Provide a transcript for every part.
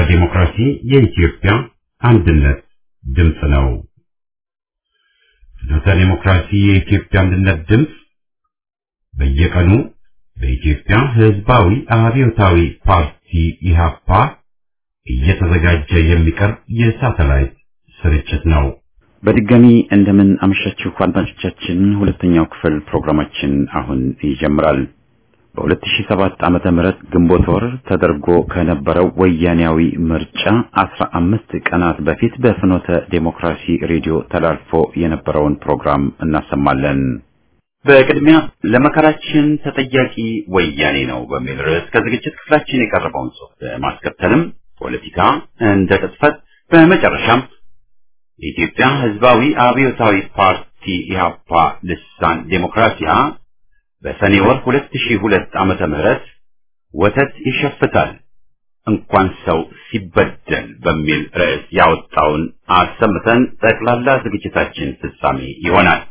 ዴሞክራሲ የኢትዮጵያ አንድነት ድምፅ ነው። ፍኖተ ዴሞክራሲ የኢትዮጵያ አንድነት ድምፅ በየቀኑ በኢትዮጵያ ሕዝባዊ አብዮታዊ ፓርቲ ኢህአፓ እየተዘጋጀ የሚቀርብ የሳተላይት ስርጭት ነው። በድጋሚ እንደምን አመሻችሁ አድማጮቻችን። ሁለተኛው ክፍል ፕሮግራማችን አሁን ይጀምራል። በ2007 ዓመተ ምህረት ግንቦት ወር ተደርጎ ከነበረው ወያኔያዊ ምርጫ 15 ቀናት በፊት በፍኖተ ዴሞክራሲ ሬዲዮ ተላልፎ የነበረውን ፕሮግራም እናሰማለን። በቅድሚያ ለመከራችን ተጠያቂ ወያኔ ነው በሚል ርዕስ ከዝግጅት ክፍላችን የቀረበውን ጽሑፍ በማስከተልም ፖለቲካ እንደ ቅጥፈት፣ በመጨረሻም የኢትዮጵያ ሕዝባዊ አብዮታዊ ፓርቲ ኢህአፓ ልሳን ዴሞክራሲያ በሰኔ ወር 2002 ዓመተ ምህረት ወተት ይሸፍታል እንኳን ሰው ሲበደል በሚል ርዕስ ያወጣውን አሰምተን ጠቅላላ ዝግጅታችን ፍጻሜ ይሆናል።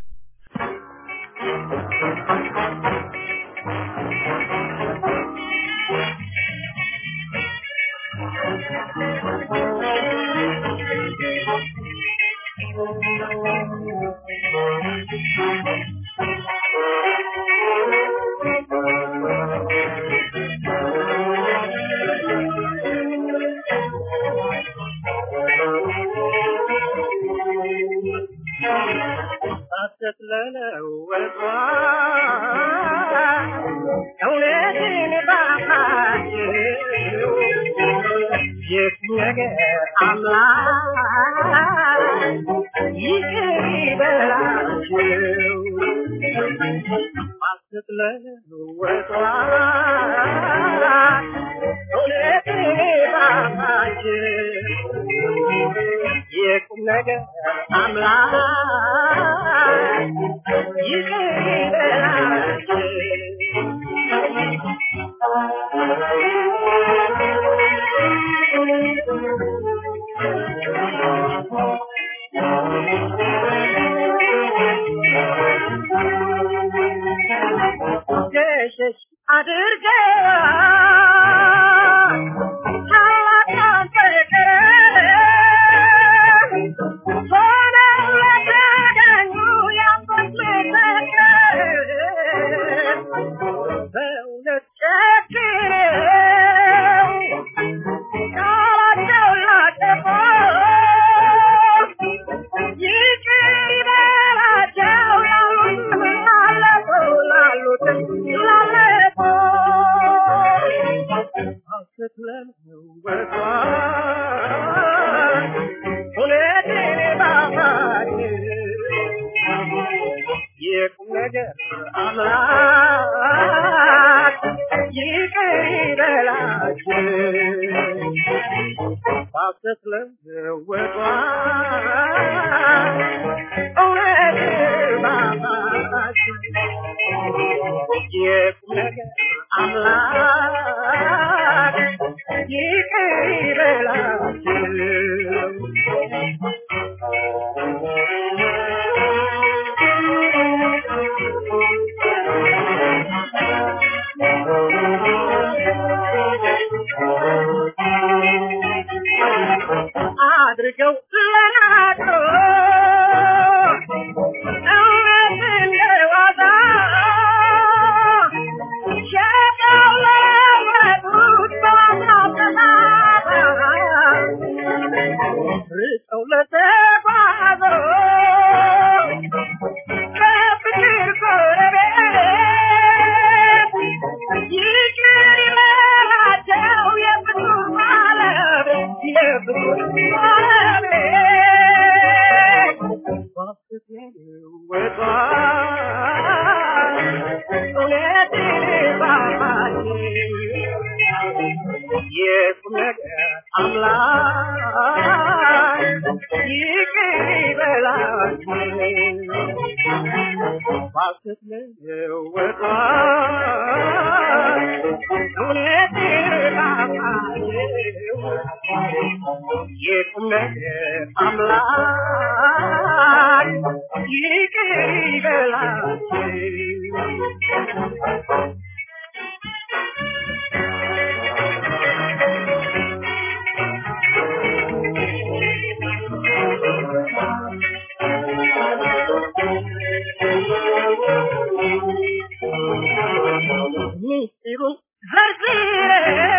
ምስጢሩ ዘርዝረው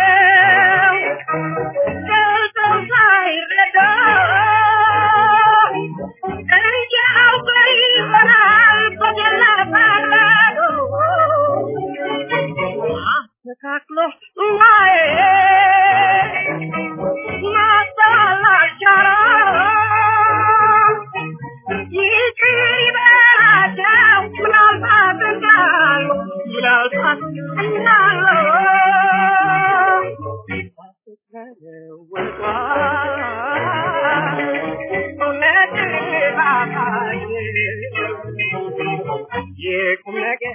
ገልጠው ሳይረዳ እንዲያው ይሆናል በገላ አስተካክሎ ማየት ማስተዋል አልቻለም። ይቅር ይበላቸው ምናልባት እንዳሉ ምናልባት እንዳሉ እውነት ባባዬ የቁም ነገር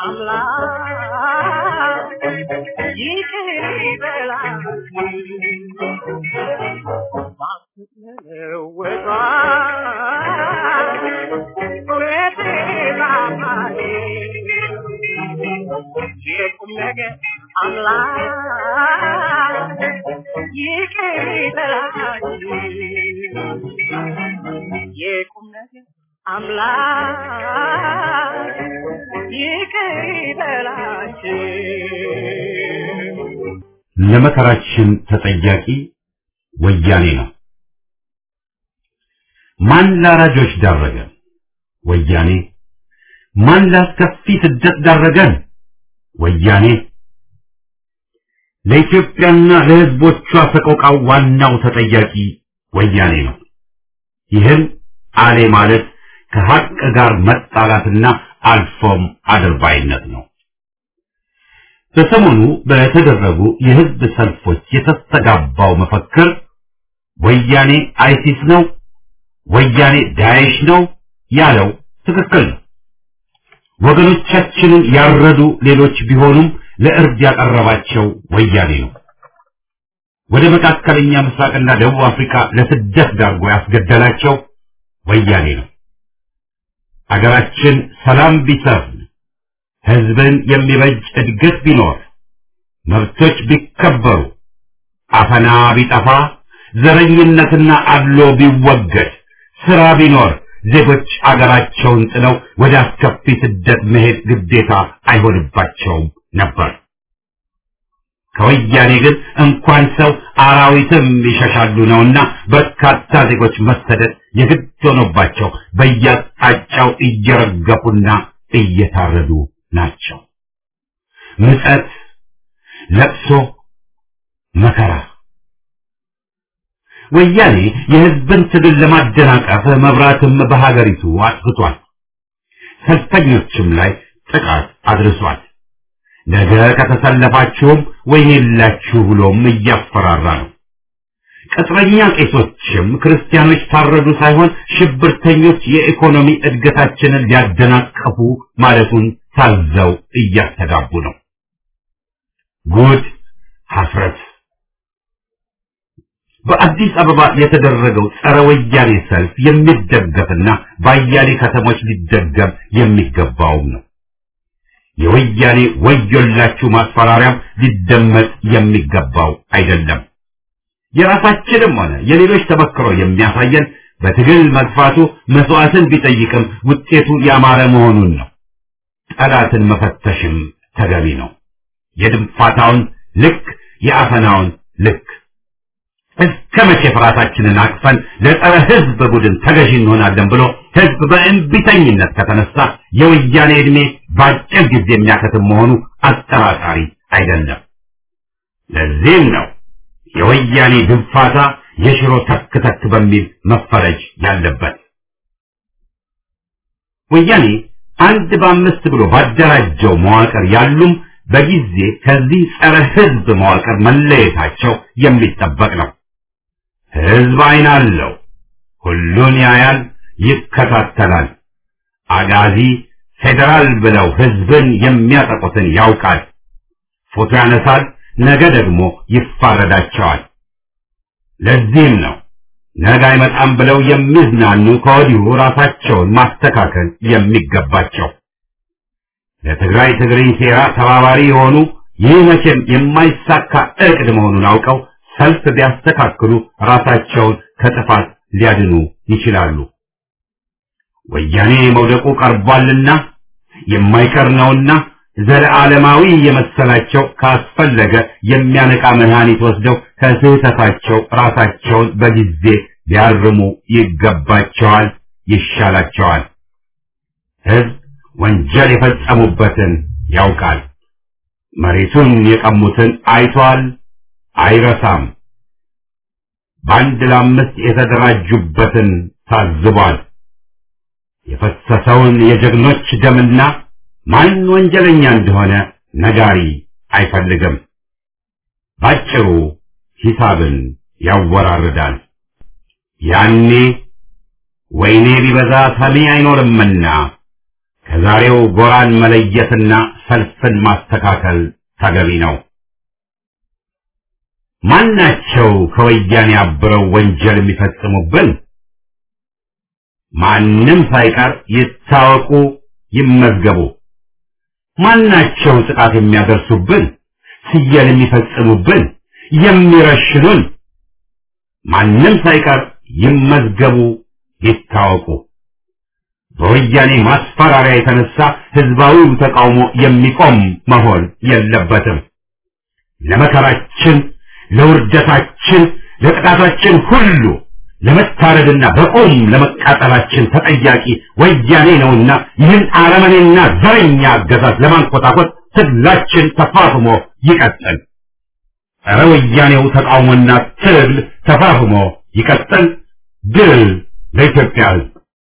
አምላክ ይቅር ይበላቸው የቁም ነገር አምላክ ይቅር ይበላችሁ የቁም ነገር አምላክ ይቅር ይበላችሁ ለመከራችን ተጠያቂ ወያኔ ነው። ማን ላራጆች ዳረገን? ወያኔ። ማን ላስከፊ ስደት ዳረገን? ወያኔ። ለኢትዮጵያና ለሕዝቦቿ ሰቆቃው ዋናው ተጠያቂ ወያኔ ነው። ይህም አሌ ማለት ከሀቅ ጋር መጣላትና አልፎም አድርባይነት ነው። በሰሞኑ በተደረጉ የህዝብ ሰልፎች የተስተጋባው መፈክር ወያኔ አይሲስ ነው፣ ወያኔ ዳይሽ ነው ያለው ትክክል ነው። ወገኖቻችንን ያረዱ ሌሎች ቢሆኑም ለእርድ ያቀረባቸው ወያኔ ነው። ወደ መካከለኛ ምስራቅና ደቡብ አፍሪካ ለስደት ዳርጎ ያስገደላቸው ወያኔ ነው። አገራችን ሰላም ቢሰፍን ህዝብን የሚበጅ እድገት ቢኖር መብቶች ቢከበሩ አፈና ቢጠፋ ዘረኝነትና አድሎ ቢወገድ ስራ ቢኖር ዜጎች አገራቸውን ጥለው ወደ አስከፊ ስደት መሄድ ግዴታ አይሆንባቸውም ነበር። ከወያኔ ግን እንኳን ሰው አራዊትም ይሸሻሉ ነውና በርካታ ዜጎች መሰደድ የግድ ሆኖባቸው በየአቅጣጫው እየረገፉና እየታረዱ ናቸው። ምጸት፣ ለቅሶ፣ መከራ። ወያኔ የህዝብን ትግል ለማደናቀፍ መብራትም በሀገሪቱ አጥፍቷል። ሰልፈኞችም ላይ ጥቃት አድርሷል። ነገ ከተሰለፋችሁም ወይኔላችሁ ብሎም እያፈራራ ነው። ቅጥረኛ ቄሶችም ክርስቲያኖች ታረዱ ሳይሆን ሽብርተኞች የኢኮኖሚ እድገታችንን ሊያደናቀፉ ማለቱን ታዘው እያስተጋቡ ነው። ጉድ ሐፍረት። በአዲስ አበባ የተደረገው ጸረ ወያኔ ሰልፍ የሚደገፍና በአያሌ ከተሞች ሊደገም የሚገባውም ነው። የወያኔ ወዮላችሁ ማስፈራሪያም ሊደመጥ የሚገባው አይደለም። የራሳችንም ሆነ የሌሎች ተመክሮ የሚያሳየን በትግል መግፋቱ መስዋዕትን ቢጠይቅም ውጤቱ ያማረ መሆኑን ነው። ጠላትን መፈተሽም ተገቢ ነው። የድንፋታውን ልክ፣ የአፈናውን ልክ። እስከ መቼ ፍርሃታችንን አቅፈን ለጸረ ሕዝብ ቡድን ተገዢ እንሆናለን ብሎ ሕዝብ በእንቢተኝነት ከተነሳ የወያኔ ዕድሜ በአጭር ጊዜ የሚያከትም መሆኑ አጠራጣሪ አይደለም። ለዚህም ነው የወያኔ ድንፋታ የሽሮ ተክ ተክ በሚል መፈረጅ ያለበት። ወያኔ አንድ በአምስት ብሎ ባደራጀው መዋቅር ያሉም በጊዜ ከዚህ ጸረ ሕዝብ መዋቅር መለየታቸው የሚጠበቅ ነው። ሕዝብ ዓይን አለው፣ ሁሉን ያያል፣ ይከታተላል። አጋዚ ፌዴራል ብለው ሕዝብን የሚያጠቁትን ያውቃል። ፎቶ ያነሳል፣ ነገ ደግሞ ይፋረዳቸዋል። ለዚህም ነው ነገ አይመጣም ብለው የሚዝናኑ ከወዲሁ ራሳቸውን ማስተካከል የሚገባቸው። ለትግራይ ትግርኝ ሴራ ተባባሪ የሆኑ ይህ መቼም የማይሳካ እቅድ መሆኑን አውቀው ሰልፍ ቢያስተካክሉ ራሳቸውን ከጥፋት ሊያድኑ ይችላሉ። ወያኔ መውደቁ ቀርቧልና የማይቀር ነውና ዘለዓለማዊ የመሰላቸው ካስፈለገ የሚያነቃ መድኃኒት ወስደው ከስህተታቸው ራሳቸውን በጊዜ ሊያርሙ ይገባቸዋል፣ ይሻላቸዋል። ሕዝብ ወንጀል የፈጸሙበትን ያውቃል። መሬቱን የቀሙትን አይቷል፣ አይረሳም። በአንድ ለአምስት የተደራጁበትን ታዝቧል። የፈሰሰውን የጀግኖች ደምና ማን ወንጀለኛ እንደሆነ ነጋሪ አይፈልግም። ባጭሩ ሂሳብን ያወራርዳል። ያኔ ወይኔ ቢበዛ ሰሚ አይኖርምና ከዛሬው ጎራን መለየትና ሰልፍን ማስተካከል ተገቢ ነው። ማናቸው ከወያኔ አብረው ወንጀል የሚፈጽሙብን? ማንም ሳይቀር ይታወቁ፣ ይመዝገቡ። ማናቸው ጥቃት የሚያደርሱብን? ስየል የሚፈጽሙብን፣ የሚረሽኑን? ማንም ሳይቀር ይመዝገቡ፣ ይታወቁ። በወያኔ ማስፈራሪያ የተነሳ ህዝባዊው ተቃውሞ የሚቆም መሆን የለበትም። ለመከራችን፣ ለውርደታችን፣ ለጥቃታችን ሁሉ ለመታረድና በቁም ለመቃጠላችን ተጠያቂ ወያኔ ነውና ይህን አረመኔና ዘረኛ አገዛዝ ለማንኮታኮት ትግላችን ተፋፍሞ ይቀጥል። ጸረ ወያኔው ተቃውሞና ትግል ተፋፍሞ ይቀጥል። ድል ለኢትዮጵያ ሕዝብ!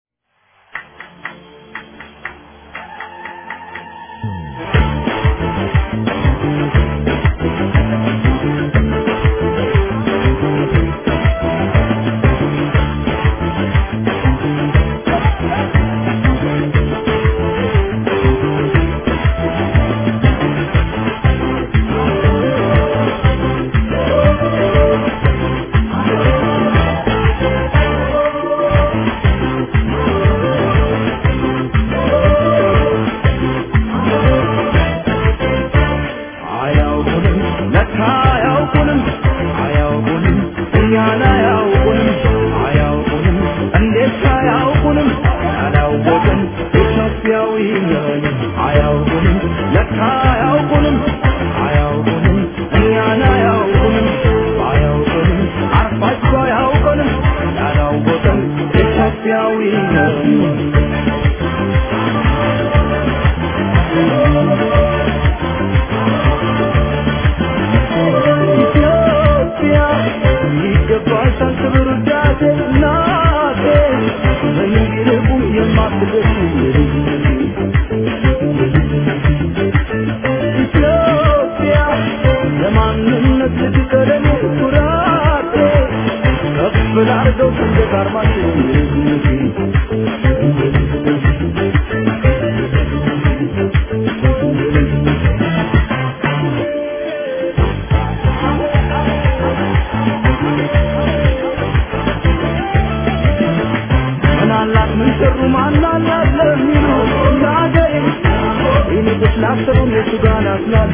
አያውቁንም ለካ አያውቁንም አያውቁንም እኛን አያውቁንም አያውቁንም እንዴት አያውቁንም ያላወቅን ኢትዮጵያዊ ነን አያውቁንም ለካ አያውቁንም አያውቁንም እኛን አያውቁንም አያውቁንም አርፋቸው አያውቁንም ያላወቅን ኢትዮጵያዊ ነን ኢትዮጵያ ይገባሻል ክብር ውዳሴ እናቴ በሚርቁም የማትደርሺ ኢትዮጵያ ለማንነት ልትቀደም ኩራቴ ከፍ ላርገው ሰንደቅ ዓርማችን ምናላት ምን ሰሩ ማናላት ለሚሉ ለአገሬ ይልቅስ ላሰሩም የቱ ጋር ናስላሉ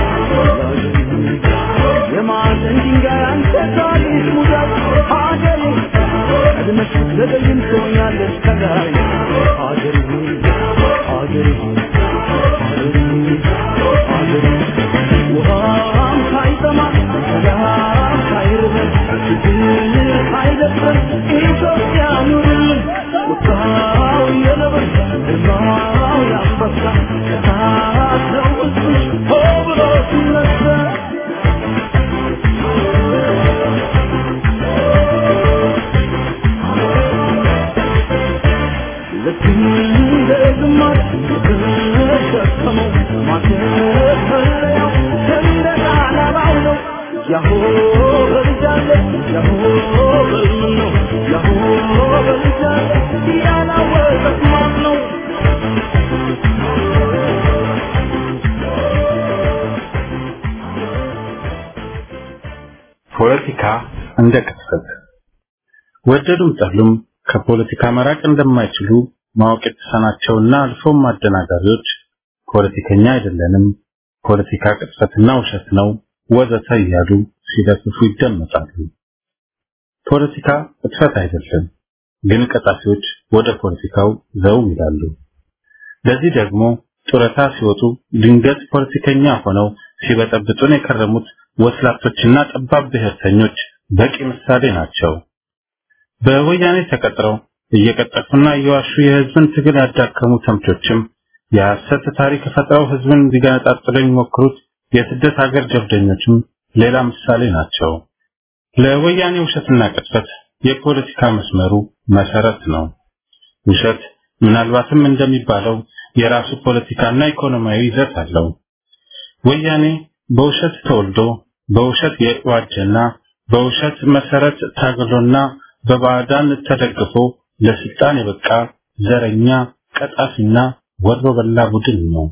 የማዕዘን ድንጋይ አንተ ታሪክ ሙዳት ሀገሬ ቀድመሽ ብትዘገይም ትሆኛለሽ ከላይ ሀገሬ ሀገሬ ሀገሬ ውሃም ሳይጠማ ሰላም ሳይርበን ችግር ሳይደፍረን ኢትዮጵያ ኑርልን ቁጣው የነብር ግርማው የአንበሳ እሳት ነው ሕዝብሽ ሆ ብሎ ሲነሳ ልክ እንደ ግማሽ የተሸከመው ማተፈለያው ሰንደቅ ዓላማው ነው። ያሆ በልጃለ ያሆ በልምን ነው ያሆ በልጃለ ያላወቀት ማን ነው? ፖለቲካ እንደ ቅስፈት ወደዱም ጠሉም ከፖለቲካ መራቅ እንደማይችሉ ማወቅ የተሳናቸውና አልፎም አደናጋሪዎች ፖለቲከኛ አይደለንም፣ ፖለቲካ ቅጥፈትና ውሸት ነው ወዘተ እያሉ ሲለፍፉ ይደመጣሉ። ፖለቲካ ቅጥፈት አይደለም፣ ግን ቀጣፊዎች ወደ ፖለቲካው ዘው ይላሉ። ለዚህ ደግሞ ጡረታ ሲወጡ ድንገት ፖለቲከኛ ሆነው ሲበጠብጡን የከረሙት ወስላቶችና ጠባብ ብሔርተኞች በቂ ምሳሌ ናቸው። በወያኔ ተቀጥረው እየቀጠፉና እየዋሹ የህዝብን ትግል ያዳከሙ ተምቾችም የሐሰት ታሪክ ፈጥረው ህዝብን ሊገነጣጥሉ የሚሞክሩት የስደት ሀገር ጀብደኞችም ሌላ ምሳሌ ናቸው። ለወያኔ ውሸትና ቅጥፈት የፖለቲካ መስመሩ መሰረት ነው። ውሸት ምናልባትም እንደሚባለው የራሱ ፖለቲካና ኢኮኖሚያዊ ይዘት አለው። ወያኔ በውሸት ተወልዶ በውሸት የዋጀና በውሸት መሰረት ታግሎና በባዕዳን ተደግፎ ለስልጣን የበቃ ዘረኛ ቀጣፊና ወሮ በላ ቡድን ነው።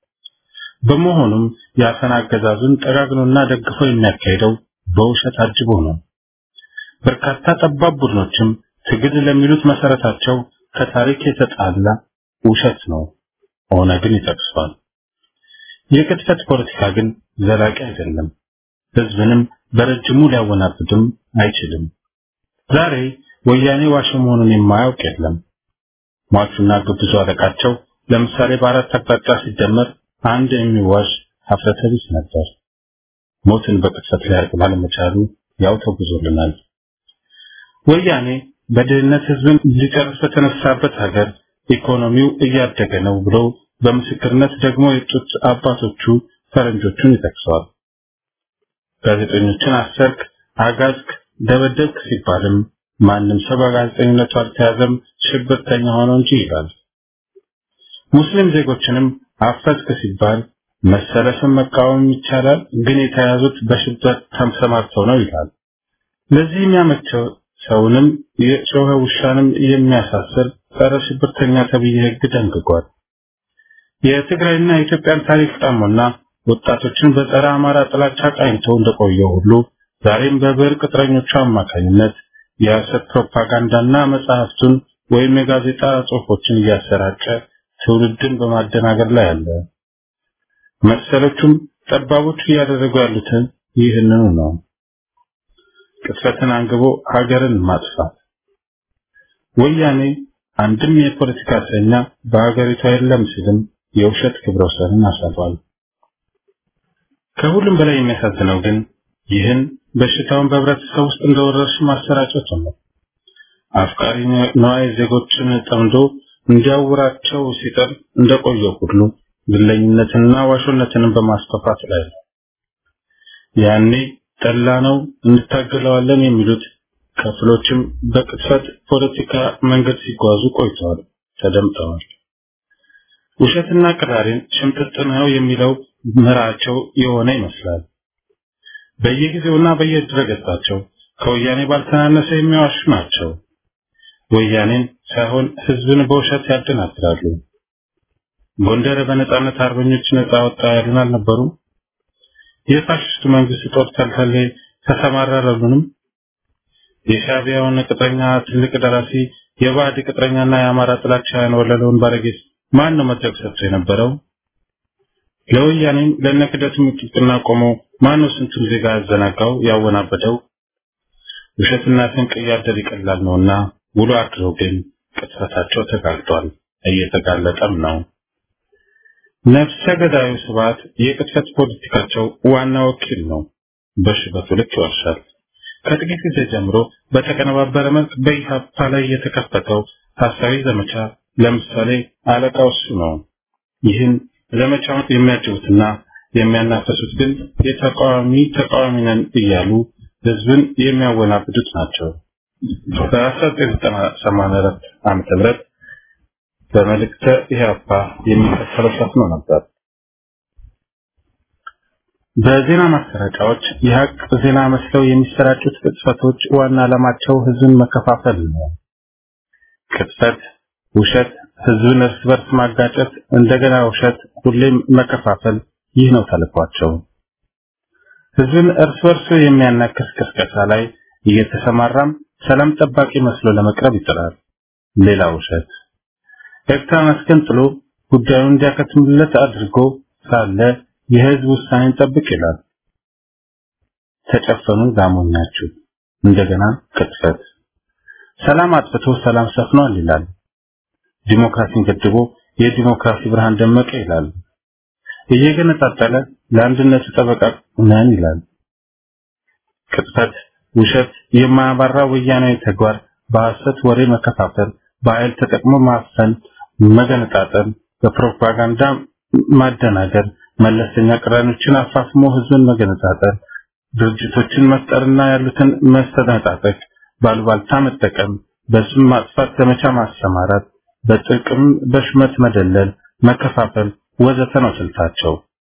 በመሆኑም የአፈና አገዛዙን ጠጋግኖና ደግፎ የሚያካሄደው በውሸት አጅቦ ነው። በርካታ ጠባብ ቡድኖችም ትግል ለሚሉት መሰረታቸው ከታሪክ የተጣላ ውሸት ነው። ኦነግን ይጠቅሷል። የቅጥፈት ፖለቲካ ግን ዘላቂ አይደለም። ህዝብንም በረጅሙ ሊያወናብድም አይችልም። ዛሬ ወያኔ ዋሽ መሆኑን የማያውቅ የለም። ሟቹና ግብዙ አለቃቸው ለምሳሌ በአራት አቅጣጫ ሲደመር አንድ የሚዋሽ ሀፍረተ ቢስ ነበር። ሞትን በቅጽበት ሊያርቅ ባለመቻሉ ያው ተጉዞልናል። ወያኔ በድህነት ህዝብን ሊጨርስ በተነሳበት ሀገር ኢኮኖሚው እያደገ ነው ብሎ በምስክርነት ደግሞ የጡት አባቶቹ ፈረንጆቹን ይጠቅሰዋል። ጋዜጠኞችን አሰርክ፣ አጋዝክ፣ ደበደብክ ሲባልም ማንም ሰው በጋዜጠኝነቱ አልተያዘም ሽብርተኛ ሆኖ እንጂ ይላል። ሙስሊም ዜጎችንም አፈስክ ሲባል መሰለፍን መቃወም ይቻላል፣ ግን የተያዙት በሽብር ተሰማርተው ነው ይላል። ለዚህ የሚያመቸው ሰውንም የጮኸ ውሻንም የሚያሳስር ጸረ ሽብርተኛ ተብዬ ህግ ደንግጓል። የትግራይና የኢትዮጵያን ታሪክ ጣሞና ወጣቶችን በጸረ አማራ ጥላቻ ቃኝቶ እንደቆየው ሁሉ ዛሬም በብሔር ቅጥረኞቹ አማካኝነት የሐሰት ፕሮፓጋንዳና መጽሐፍቱን ወይም የጋዜጣ ጽሑፎችን እያሰራጨ ትውልድን በማደናገር ላይ አለ። መሰሎቹም ጠባቦቹ እያደረጉ ያሉትን ይህንኑ ነው። ቅጥፈትን አንግቦ ሀገርን ማጥፋት። ወያኔ አንድም የፖለቲካ እስረኛ በሀገሪቷ የለም ሲልም የውሸት ክብረ ወሰንን አሳልፏል። ከሁሉም በላይ የሚያሳዝነው ግን ይህን በሽታውን በህብረተሰብ ውስጥ እንደወረርሽ ማሰራጨቱ ነው። አፍቃሪ ነዋይ ዜጎችን ጠምዶ እንዲያውራቸው ሲጥር እንደቆየው ሁሉ ግለኝነትንና ዋሾነትንም በማስፋፋት ላይ ነው። ያኔ ጠላ ነው እንታገለዋለን የሚሉት ክፍሎችም በቅጥፈት ፖለቲካ መንገድ ሲጓዙ ቆይተዋል፣ ተደምጠዋል። ውሸትና ቅራሬን ሽምጥጥ ነው የሚለው ምራቸው የሆነ ይመስላል። በየጊዜውና በየድረገጻቸው ከወያኔ ባልተናነሰ የሚዋሹ ናቸው። ወያኔን ሳይሆን ህዝብን በውሸት ያደናግራሉ። ጎንደር በነጻነት አርበኞች ነጻ ወጣ ያሉን አልነበሩም? የፋሽስቱ መንግስት ጦር ተልተሌ ተሰማራረሉንም? የሻቢያውን ቅጥረኛ ትልቅ ደራሲ የባዕድ ቅጥረኛና የአማራ ጥላቻ ያንወለለውን ባለጌስ ማን ነው መድረክ ሰጥቶ የነበረው? ለወያኔም ለነክደቱም ጥብቅና ቆሞ ማን ነው ስንቱን ዜጋ ያዘናጋው ያወናበደው? ውሸትና ስንቅ እያደር ይቀላል ነውና ውሎ አድሮ ግን ቅጥፈታቸው ተጋልጧል፣ እየተጋለጠም ነው። ነፍሰ ገዳዩ ስብዓት የቅጥፈት ፖለቲካቸው ዋና ወኪል ነው። በሽበቱ ልክ ይዋሻል። ከጥቂት ጊዜ ጀምሮ በተቀነባበረ መልክ በኢህአፓ ላይ የተከፈተው ሐሳዊ ዘመቻ ለምሳሌ አለቃው እሱ ነው። ይህን ዘመቻውን የሚያጅቡትና የሚያናፈሱት ግን የተቃዋሚ ተቃዋሚ ነን እያሉ ህዝብን የሚያወናብዱት ናቸው። በ1994 ዓመተ ምህረት በመልእክተ ኢህአፓ የሚከተለው ሰፍኖ ነበር። በዜና ማሰራጫዎች የሀቅ ዜና መስለው የሚሰራጩት ቅጥፈቶች ዋና ዓላማቸው ህዝብን መከፋፈል ነው። ቅጥፈት፣ ውሸት፣ ህዝብን እርስ በርስ ማጋጨት፣ እንደገና ውሸት፣ ሁሌም መከፋፈል፣ ይህ ነው ተልኳቸው። ህዝብን እርስ በርሱ የሚያናክስ ቅስቀሳ ላይ እየተሰማራም ሰላም ጠባቂ መስሎ ለመቅረብ ይጥራል። ሌላ ውሸት። ኤርትራን አስገንጥሎ ጉዳዩን እንዲያከትምለት አድርጎ ሳለ የህዝብ ውሳኔን ጠብቅ ይላል። ተጨፈኑ ጋሞኛችሁ። እንደገና ቅጥፈት። ሰላም አጥፍቶ ሰላም ሰፍኗል ይላል። ዲሞክራሲን ገድቦ የዲሞክራሲ ብርሃን ደመቀ ይላል። እየገነጣጠለ ለአንድነቱ ጠበቃ ነን ይላል። ቅጥፈት፣ ውሸት፣ የማያባራ ወያናዊ ተግባር፣ በሐሰት ወሬ መከፋፈል፣ በኃይል ተጠቅሞ ማፈን፣ መገነጣጠል፣ በፕሮፓጋንዳ ማደናገር፣ መለስተኛ ቅራኔዎችን አፋፍሞ ህዝብን መገነጣጠል፣ ድርጅቶችን መፍጠርና ያሉትን መስተነጣጠቅ፣ ባሉባልታ መጠቀም፣ በስም ማጥፋት ዘመቻ ማሰማራት፣ በጥቅም በሽመት መደለል፣ መከፋፈል ወዘተ ነው ስልታቸው።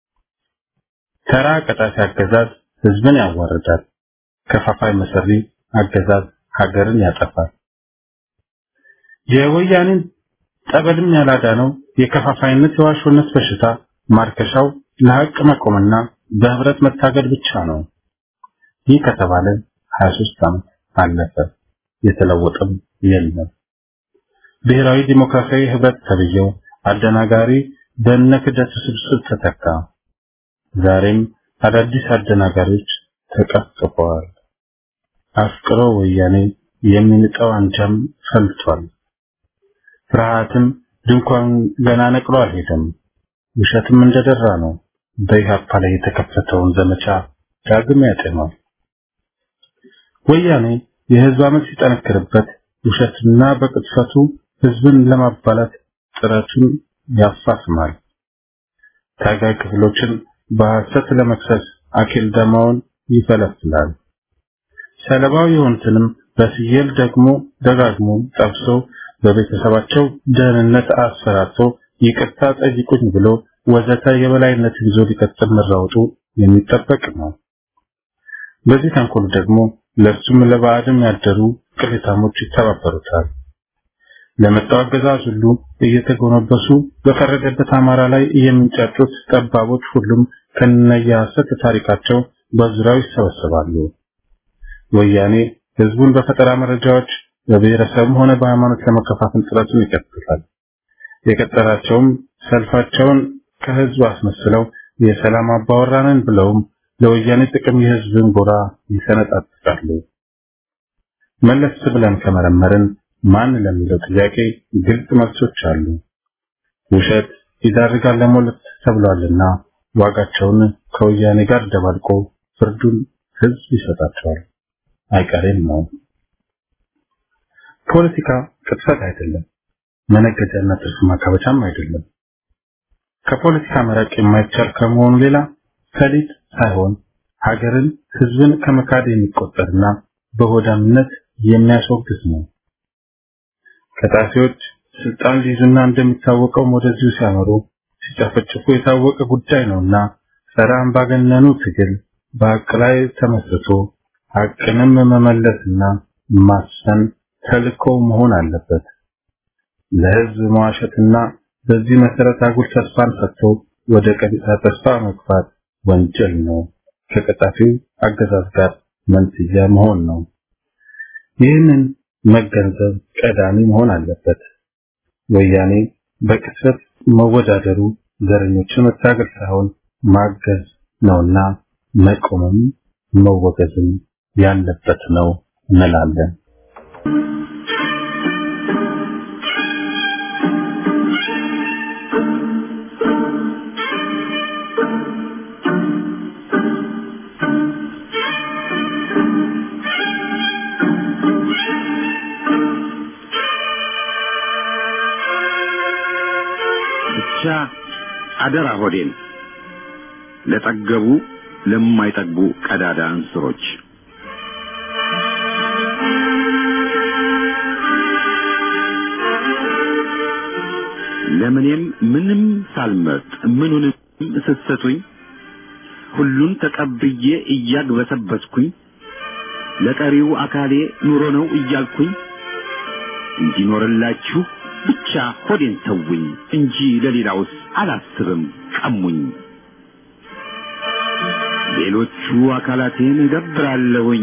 ተራ ቀጣፊ አገዛዝ ህዝብን ያዋርዳል። ከፋፋይ መሰሪ አገዛዝ ሀገርን ያጠፋል። የወያኔን ጠበልም ያላዳነው የከፋፋይነት የዋሾነት በሽታ ማርከሻው ለሀቅ መቆምና በህብረት መታገል ብቻ ነው። ይህ ከተባለ 23 ዓመት አለፈ። የተለወጠም የለም። ብሔራዊ ዲሞክራሲያዊ ህብረት ተብዬው አደናጋሪ በእነ ክደቱ ስብስብ ተተካ። ዛሬም አዳዲስ አደናጋሪዎች ተቀፍቅፈዋል። አፍቅሮ ወያኔ የሚንጠው አንጃም ፈልቷል። ፍርሃትም ድንኳን ገና ነቅሎ አልሄደም። ውሸትም እንደደራ ነው። በኢህአፓ ላይ የተከፈተውን ዘመቻ ዳግም ያጤኗል። ወያኔ የህዝብ አመት ሲጠነክርበት ውሸትና በቅጥፈቱ ህዝብን ለማባላት ጥረቱን ያፋፍማል። ታጋይ ክፍሎችን በሐሰት ለመክሰስ አኬል ደማውን ይፈለፍላል። ሰለባው የሆኑትንም በስየል ደግሞ ደጋግሞ ጠብሶ በቤተሰባቸው ደህንነት አስፈራርቶ ይቅርታ ጠይቁኝ ብሎ ወዘተ የበላይነትን ይዞ ሊቀጥል መራወጡ የሚጠበቅ ነው። በዚህ ተንኮል ደግሞ ለሱም ለባዕድም ያደሩ ቅሌታሞች ይተባበሩታል። ለመጣው አገዛዝ ሁሉ እየተጎነበሱ በፈረደበት አማራ ላይ የሚንጫጩት ጠባቦች ሁሉም ከነየሐሰት ታሪካቸው በዙሪያው ይሰበሰባሉ። ወያኔ ህዝቡን በፈጠራ መረጃዎች በብሔረሰብም ሆነ በሃይማኖት ለመከፋፈል ጥረቱን ይቀጥላል። የቀጠላቸውም ሰልፋቸውን ከህዝቡ አስመስለው የሰላም አባወራንን ብለውም ለወያኔ ጥቅም የህዝብን ጎራ ይሰነጣጥቃሉ። መለስ ብለን ከመረመርን ማን ለሚለው ጥያቄ ግልጽ መልሶች አሉ። ውሸት ይዳርጋል ለሞለት ተብሏልና ዋጋቸውን ከወያኔ ጋር ደባልቆ ፍርዱን ህዝብ ይሰጣቸዋል። አይቀሬም ነው። ፖለቲካ ቅጥፈት አይደለም፣ መነገጃና ትርፍ ማካበቻም አይደለም። ከፖለቲካ መራቅ የማይቻል ከመሆኑ ሌላ ሰሊጥ ሳይሆን ሀገርን፣ ህዝብን ከመካድ የሚቆጠርና በሆዳምነት የሚያስወግዝ ነው። ከጣፊዎች ስልጣን ሊይዙና እንደሚታወቀው ወደዚሁ ሲያመሩ ሲጨፈጭፉ የታወቀ ጉዳይ ነውና ጸረ አምባገነኑ ትግል በሀቅ ላይ ተመስርቶ ሀቅንም መመለስና ማሰን ተልእኮ መሆን አለበት። ለህዝብ መዋሸትና በዚህ መሰረት አጉል ተስፋን ሰጥቶ ወደ ቀጥታ ተስፋ መግፋት ወንጀል ነው። ከቀጣፊው አገዛዝ ጋር መንስያ መሆን ነው። ይህንን መገንዘብ ቀዳሚ መሆን አለበት። ወያኔ በቅጽበት መወዳደሩ ዘረኞችን መታገል ሳይሆን ማገዝ ነውና መቆምም መወገዝም ያለበት ነው እንላለን። ብቻ አደራ ሆዴን ለጠገቡ ለማይጠግቡ ቀዳዳ እንስሮች ለምኔም ምንም ሳልመርጥ ምኑንም ስትሰጡኝ ሁሉን ተቀብዬ እያግበሰበስኩኝ ለቀሪው አካሌ ኑሮ ነው እያልኩኝ እንዲኖርላችሁ ብቻ ሆዴን ተውኝ እንጂ ለሌላውስ አላስብም ቀሙኝ። ሌሎቹ አካላቴን እገብራለሁኝ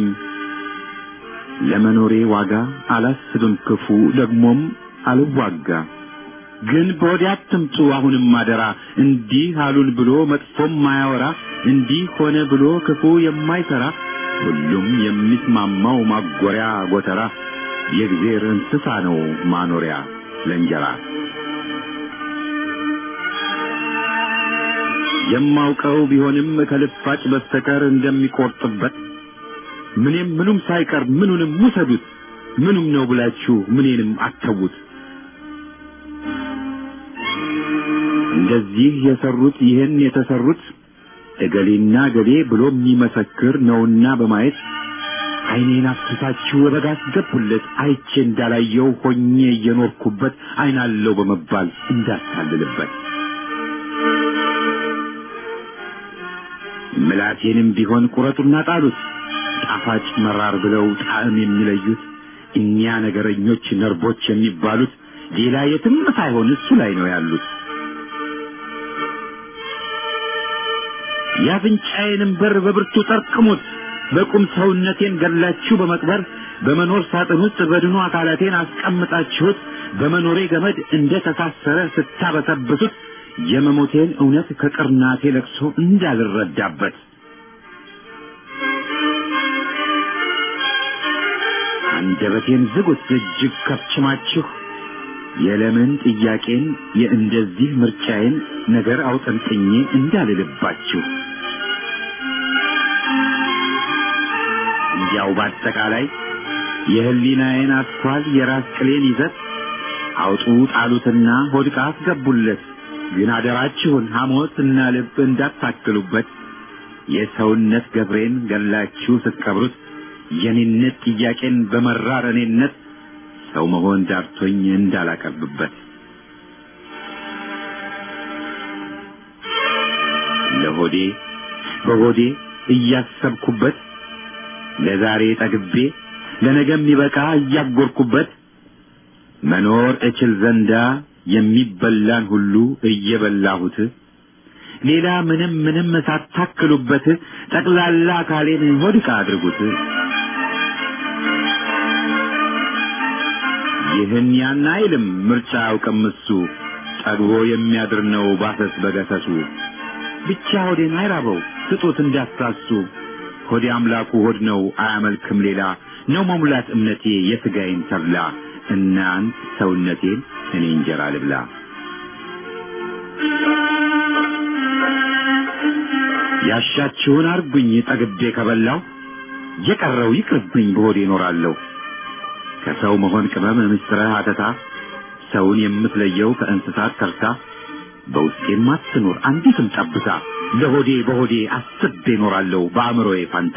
ለመኖሬ ዋጋ አላስብም ክፉ ደግሞም አልዋጋ። ግን በወዲያ አትምጡ አሁንም አደራ እንዲህ አሉን ብሎ መጥፎም ማያወራ እንዲህ ሆነ ብሎ ክፉ የማይሰራ ሁሉም የሚስማማው ማጎሪያ ጎተራ የእግዜር እንስሳ ነው ማኖሪያ ለእንጀራ የማውቀው ቢሆንም ከልፋጭ በስተቀር እንደሚቆርጥበት ምንም ምኑም ሳይቀር ምኑንም ውሰዱት ምኑም ነው ብላችሁ ምኔንም አተዉት። እንደዚህ የሰሩት ይህን የተሰሩት እገሌና እገሌ ብሎ የሚመሰክር ነውና በማየት ዓይኔን አፍስሳችሁ በጋ አስገቡለት አይቼ እንዳላየው ሆኜ እየኖርኩበት ዓይናለው በመባል እንዳታልልበት ምላቴንም ቢሆን ቁረጡና ጣሉት ጣፋጭ መራር ብለው ጣዕም የሚለዩት እኛ ነገረኞች ነርቦች የሚባሉት ሌላ የትም ሳይሆን እሱ ላይ ነው ያሉት። የአፍንጫዬንም በር በብርቱ ጠርቅሙት። በቁም ሰውነቴን ገላችሁ በመቅበር በመኖር ሳጥን ውስጥ በድኑ አካላቴን አስቀምጣችሁት በመኖሬ ገመድ እንደ ተሳሰረ ስታበሰብሱት የመሞቴን እውነት ከቅርናቴ ለቅሶ እንዳልረዳበት አንደበቴን ዝጉት እጅግ ከፍችማችሁ የለምን ጥያቄን የእንደዚህ ምርጫዬን ነገር አውጠንጥኜ እንዳልልባችሁ እንዲያው በአጠቃላይ የህሊናዬን አስኳል የራስ ቅሌን ይዘት አውጡ ጣሉትና ሆድቃ አስገቡለት። ግን አደራችሁን ሐሞት እና ልብ እንዳታክሉበት። የሰውነት ገብሬን ገላችሁ ስትቀብሩት የኔነት ጥያቄን በመራር እኔነት ሰው መሆን ዳርቶኝ እንዳላቀርብበት ለሆዴ በሆዴ እያሰብኩበት ለዛሬ ጠግቤ ለነገ የሚበቃ እያጎርኩበት መኖር እችል ዘንዳ የሚበላን ሁሉ እየበላሁት ሌላ ምንም ምንም ሳታክሉበት ጠቅላላ አካሌን ሆድቃ አድርጉት። ይህን ያን አይልም ምርጫ አያውቅም እሱ ጠግቦ የሚያድር ነው ባሰስ በገሰሱ ብቻ ሆዴን አይራበው ስጡት እንዳታሱ ሆዴ አምላኩ ሆድ ነው አያመልክም ሌላ ነው መሙላት እምነቴ የሥጋዬን ተብላ እናንት ሰውነቴን እኔ እንጀራ ልብላ ያሻችሁን አርጉኝ ጠግቤ ከበላው የቀረው ይቅርብኝ በሆዴ እኖራለሁ ከሰው መሆን ቅመም ምስጥረ አተታ ሰውን የምትለየው ከእንስሳት ተርታ በውስጤም አትኑር አንዲትም ጠብታ ለሆዴ በሆዴ አስቤ እኖራለሁ በአእምሮዬ ፋንታ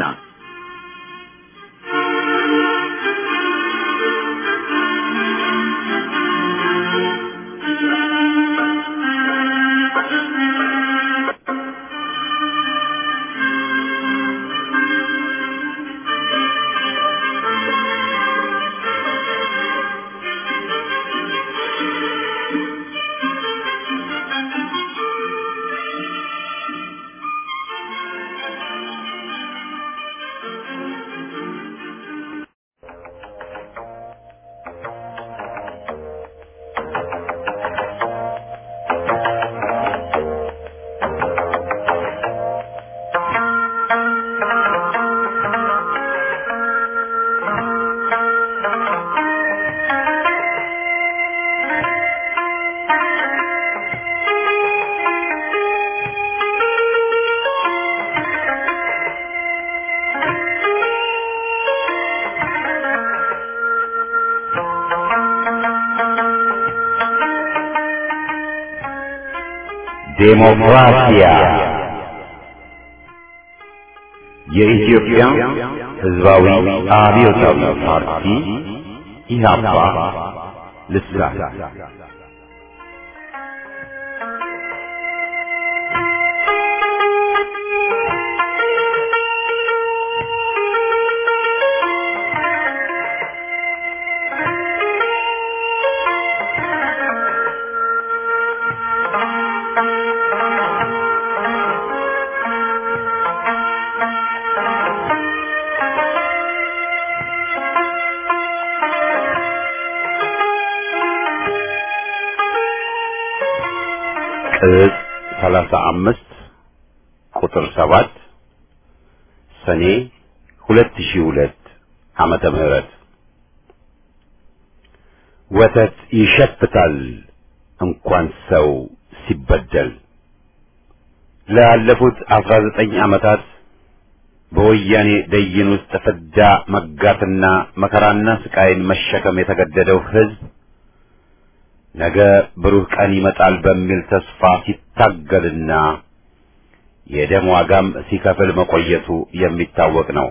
ዴሞክራሲያ የኢትዮጵያ ሕዝባዊ አብዮታዊ ፓርቲ ኢህአፓ ልሳን ቅጽ ሰላሳ አምስት ቁጥር ሰባት ሰኔ ሁለት ሺህ ሁለት ዓመተ ምህረት ወተት ይሸፍታል እንኳን ሰው ሲበደል ላለፉት አስራ ዘጠኝ ዓመታት በወያኔ ደይን ውስጥ ፍዳ መጋትና መከራና ስቃይን መሸከም የተገደደው ሕዝብ ነገ ብሩህ ቀን ይመጣል በሚል ተስፋ ሲታገልና የደም ዋጋም ሲከፍል መቆየቱ የሚታወቅ ነው።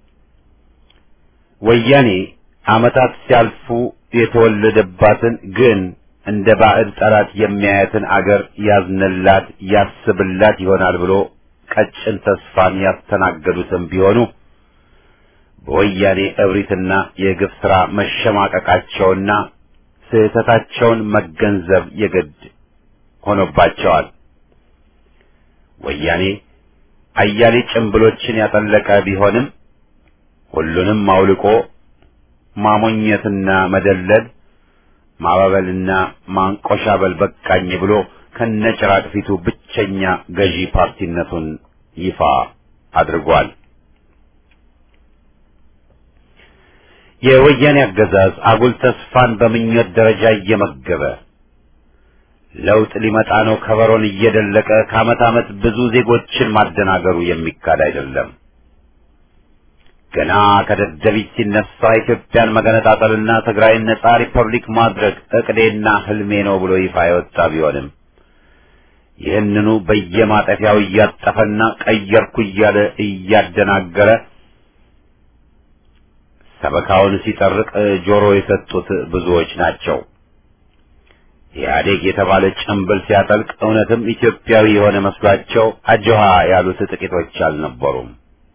ወያኔ ዓመታት ሲያልፉ የተወለደባትን ግን እንደ ባዕድ ጠላት የሚያያትን አገር ያዝንላት ያስብላት ይሆናል ብሎ ቀጭን ተስፋን ያስተናገዱትም ቢሆኑ በወያኔ እብሪትና የግፍ ሥራ መሸማቀቃቸውና ስህተታቸውን መገንዘብ የግድ ሆኖባቸዋል። ወያኔ አያሌ ጭንብሎችን ያጠለቀ ቢሆንም ሁሉንም አውልቆ ማሞኘትና መደለል ማባበልና ማንቆሻበል በቃኝ ብሎ ከነጭራቅ ፊቱ ብቸኛ ገዢ ፓርቲነቱን ይፋ አድርጓል። የወያኔ አገዛዝ አጉል ተስፋን በምኞት ደረጃ እየመገበ ለውጥ ሊመጣ ነው ከበሮን እየደለቀ ከዓመት ዓመት ብዙ ዜጎችን ማደናገሩ የሚካድ አይደለም። ገና ከደደቢት ሲነሳ ኢትዮጵያን መገነጣጠልና ትግራይን ነጻ ሪፐብሊክ ማድረግ እቅዴና ህልሜ ነው ብሎ ይፋ የወጣ ቢሆንም ይህንኑ በየማጠፊያው እያጠፈና ቀየርኩ እያለ እያደናገረ ሰበካውን ሲጠርቅ ጆሮ የሰጡት ብዙዎች ናቸው። ኢህአዴግ የተባለ ጭንብል ሲያጠልቅ እውነትም ኢትዮጵያዊ የሆነ መስሏቸው አጆሃ ያሉት ጥቂቶች አልነበሩም።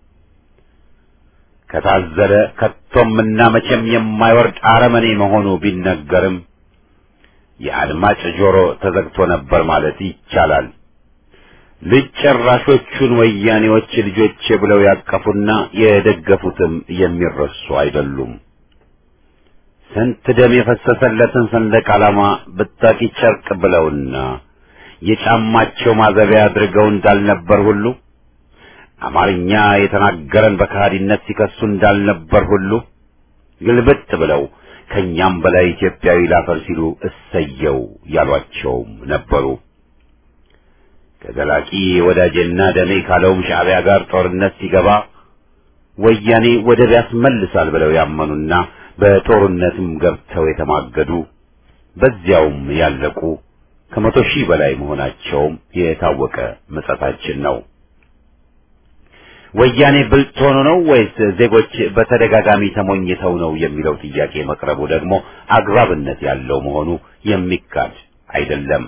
ከታዘለ ከቶምና መቼም የማይወርድ አረመኔ መሆኑ ቢነገርም የአድማጭ ጆሮ ተዘግቶ ነበር ማለት ይቻላል። ልጅ ጨራሾቹን ወያኔዎች ልጆቼ ብለው ያቀፉና የደገፉትም የሚረሱ አይደሉም። ስንት ደም የፈሰሰለትን ሰንደቅ ዓላማ ብታቂ ጨርቅ ብለውና የጫማቸው ማዘቢያ አድርገው እንዳልነበር ሁሉ አማርኛ የተናገረን በከሃዲነት ሲከሱ እንዳልነበር ሁሉ ግልብጥ ብለው ከኛም በላይ ኢትዮጵያዊ ላፈር ሲሉ እሰየው ያሏቸውም ነበሩ። ከዘላቂ ወዳጄና ደሜ ካለውም ሻዕቢያ ጋር ጦርነት ሲገባ ወያኔ ወደብ ያስመልሳል ብለው ያመኑና በጦርነትም ገብተው የተማገዱ በዚያውም ያለቁ ከመቶ ሺህ በላይ መሆናቸውም የታወቀ ምጸታችን ነው። ወያኔ ብልጥ ሆኖ ነው ወይስ ዜጎች በተደጋጋሚ ተሞኝተው ነው የሚለው ጥያቄ መቅረቡ ደግሞ አግባብነት ያለው መሆኑ የሚካድ አይደለም።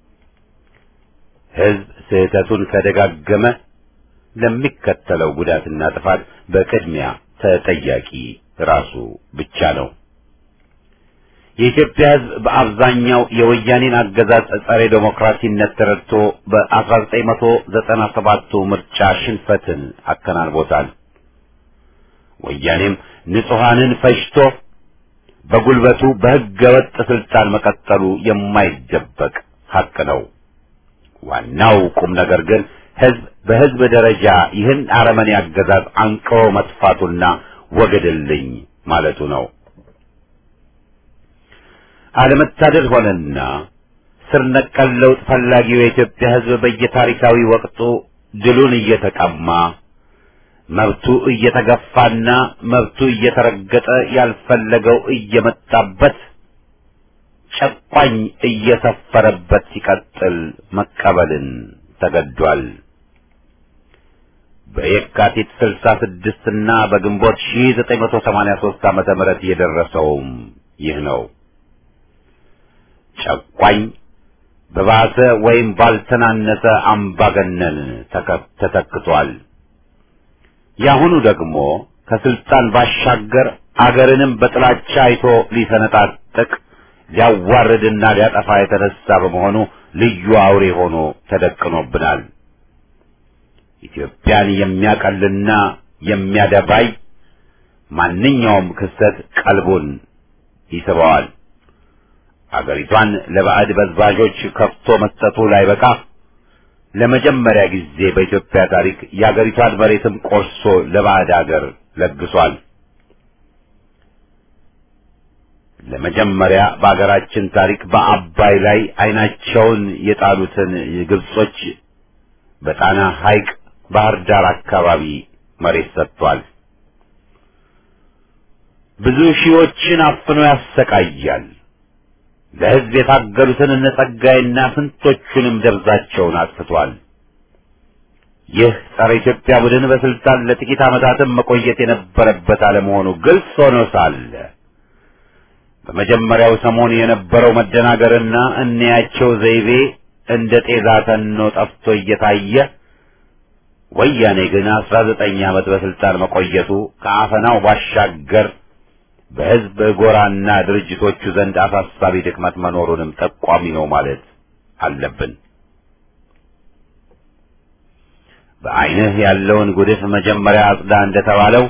ሕዝብ ስህተቱን ከደጋገመ ለሚከተለው ጉዳትና ጥፋት በቅድሚያ ተጠያቂ ራሱ ብቻ ነው። የኢትዮጵያ ሕዝብ በአብዛኛው የወያኔን አገዛዝ ጸረ ዴሞክራሲነት ተረድቶ በ1997ቱ ምርጫ ሽንፈትን አከናንቦታል። ወያኔም ንጹሐንን ፈጅቶ በጉልበቱ በሕገ ወጥ ስልጣን መቀጠሉ የማይደበቅ ሐቅ ነው። ዋናው ቁም ነገር ግን ሕዝብ በሕዝብ ደረጃ ይህን አረመኔ አገዛዝ አንቅሮ መጥፋቱና ወገድልኝ ማለቱ ነው። አለመታደል ሆነና ስር ነቀል ለውጥ ፈላጊው የኢትዮጵያ ሕዝብ በየታሪካዊ ወቅቱ ድሉን እየተቀማ መብቱ እየተገፋና መብቱ እየተረገጠ ያልፈለገው እየመጣበት ጨቋኝ እየሰፈረበት ሲቀጥል መቀበልን ተገዷል። በየካቲት 66 እና በግንቦት 1983 ዓመተ ምህረት የደረሰውም ይህ ነው። ጨቋኝ በባሰ ወይም ባልተናነሰ አምባገነን ተተክቷል። ያሁኑ ደግሞ ከስልጣን ባሻገር አገርንም በጥላቻ አይቶ ሊሰነጣጥቅ ሊያዋርድና ሊያጠፋ የተነሳ በመሆኑ ልዩ አውሬ ሆኖ ተደቅኖብናል። ኢትዮጵያን የሚያቀልና የሚያደባይ ማንኛውም ክስተት ቀልቡን ይስበዋል። አገሪቷን ለባዕድ በዝባዦች ከፍቶ መስጠቱ ላይበቃ ለመጀመሪያ ጊዜ በኢትዮጵያ ታሪክ የአገሪቷን መሬትም ቆርሶ ለባዕድ አገር ለግሷል። ለመጀመሪያ በአገራችን ታሪክ በአባይ ላይ ዓይናቸውን የጣሉትን ግብጾች በጣና ሐይቅ ባህር ዳር አካባቢ መሬት ሰጥቷል። ብዙ ሺዎችን አፍኖ ያሰቃያል። ለሕዝብ የታገሉትን እነ ጸጋይና ስንቶቹንም ደብዛቸውን አጥፍቷል። ይህ ጸረ ኢትዮጵያ ቡድን በስልጣን ለጥቂት ዓመታትም መቆየት የነበረበት አለመሆኑ ግልጽ ሆኖ ሳለ በመጀመሪያው ሰሞን የነበረው መደናገርና እንያቸው ዘይቤ እንደ ጤዛ ተኖ ጠፍቶ እየታየ ወያኔ ግን አስራ ዘጠኝ ዓመት በስልጣን መቆየቱ ከአፈናው ባሻገር በሕዝብ ጎራና ድርጅቶቹ ዘንድ አሳሳቢ ድክመት መኖሩንም ጠቋሚ ነው ማለት አለብን። በዓይንህ ያለውን ጉድፍ መጀመሪያ አጽዳ እንደተባለው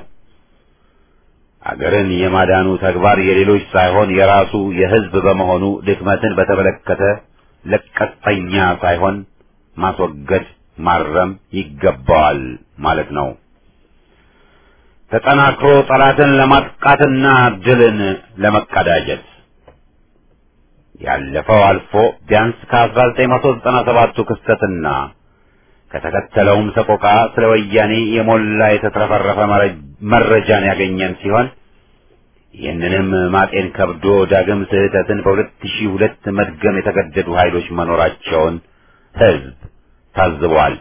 አገርን የማዳኑ ተግባር የሌሎች ሳይሆን የራሱ የሕዝብ በመሆኑ ድክመትን በተመለከተ ለቀጠኛ ሳይሆን ማስወገድ ማረም ይገባዋል ማለት ነው። ተጠናክሮ ጠላትን ለማጥቃትና ድልን ለመቀዳጀት ያለፈው አልፎ ቢያንስ ከ1997ቱ ክስተትና ከተከተለውም ሰቆቃ ስለ ወያኔ የሞላ የተትረፈረፈ መረጃን ያገኘን ሲሆን ይህንንም ማጤን ከብዶ ዳግም ስህተትን በሁለት ሺህ ሁለት መድገም የተገደዱ ኃይሎች መኖራቸውን ሕዝብ ታዝቧል።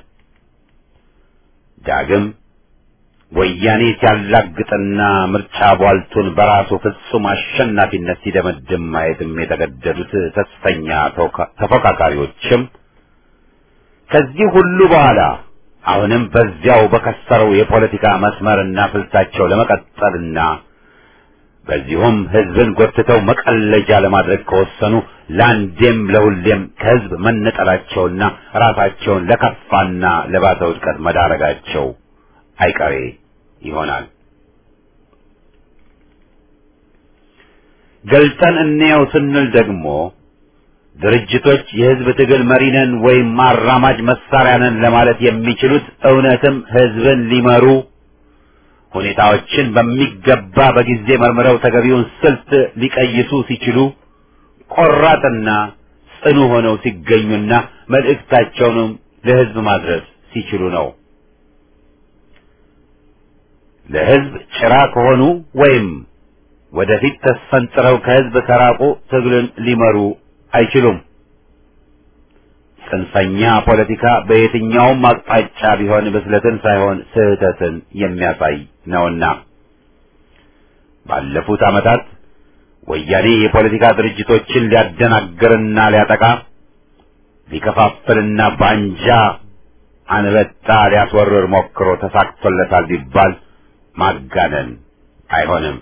ዳግም ወያኔ ሲያላግጥና ምርጫ ቧልቱን በራሱ ፍጹም አሸናፊነት ሲደመድም ማየትም የተገደዱት ተስፈኛ ተፎካካሪዎችም ከዚህ ሁሉ በኋላ አሁንም በዚያው በከሰረው የፖለቲካ መስመርና ስልታቸው ለመቀጠልና በዚሁም ሕዝብን ጎትተው መቀለጃ ለማድረግ ከወሰኑ ለአንዴም ለሁሌም ከሕዝብ መነጠላቸውና ራሳቸውን ለከፋና ለባሰ ውድቀት መዳረጋቸው አይቀሬ ይሆናል። ገልጠን እንየው ስንል ደግሞ ድርጅቶች የሕዝብ ትግል መሪ ነን ወይም አራማጅ መሳሪያ ነን ለማለት የሚችሉት እውነትም ሕዝብን ሊመሩ ሁኔታዎችን በሚገባ በጊዜ መርምረው ተገቢውን ስልት ሊቀይሱ ሲችሉ ቆራጥና ጽኑ ሆነው ሲገኙና መልእክታቸውንም ለሕዝብ ማድረስ ሲችሉ ነው። ለሕዝብ ጭራ ከሆኑ ወይም ወደፊት ተስፈንጥረው ከሕዝብ ከራቁ ትግልን ሊመሩ አይችሉም። ጽንፈኛ ፖለቲካ በየትኛውም አቅጣጫ ቢሆን ብስለትን ሳይሆን ስህተትን የሚያሳይ ነውና ባለፉት ዓመታት ወያኔ የፖለቲካ ድርጅቶችን ሊያደናግርና ሊያጠቃ ሊከፋፍልና ባንጃ አንበጣ ሊያስወርር ሞክሮ ተሳክቶለታል ቢባል ማጋነን አይሆንም።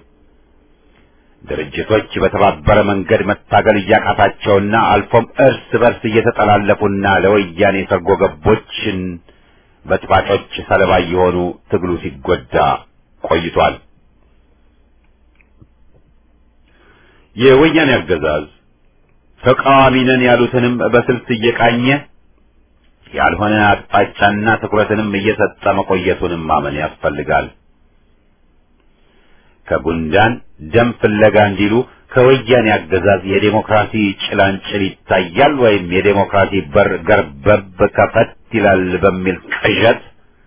ድርጅቶች በተባበረ መንገድ መታገል እያቃታቸውና አልፎም እርስ በርስ እየተጠላለፉና ለወያኔ ሰርጎ ገቦችን በጥባጮች ሰለባ እየሆኑ ትግሉ ሲጎዳ ቆይቷል። የወያኔ አገዛዝ ተቃዋሚ ነን ያሉትንም በስልት እየቃኘ ያልሆነ አቅጣጫና ትኩረትንም እየሰጠ መቆየቱንም ማመን ያስፈልጋል። ከጉንዳን ደም ፍለጋ እንዲሉ ከወያኔ አገዛዝ የዴሞክራሲ ጭላንጭል ይታያል ወይም የዴሞክራሲ በር ገርበብ ከፈት ይላል በሚል ቅዠት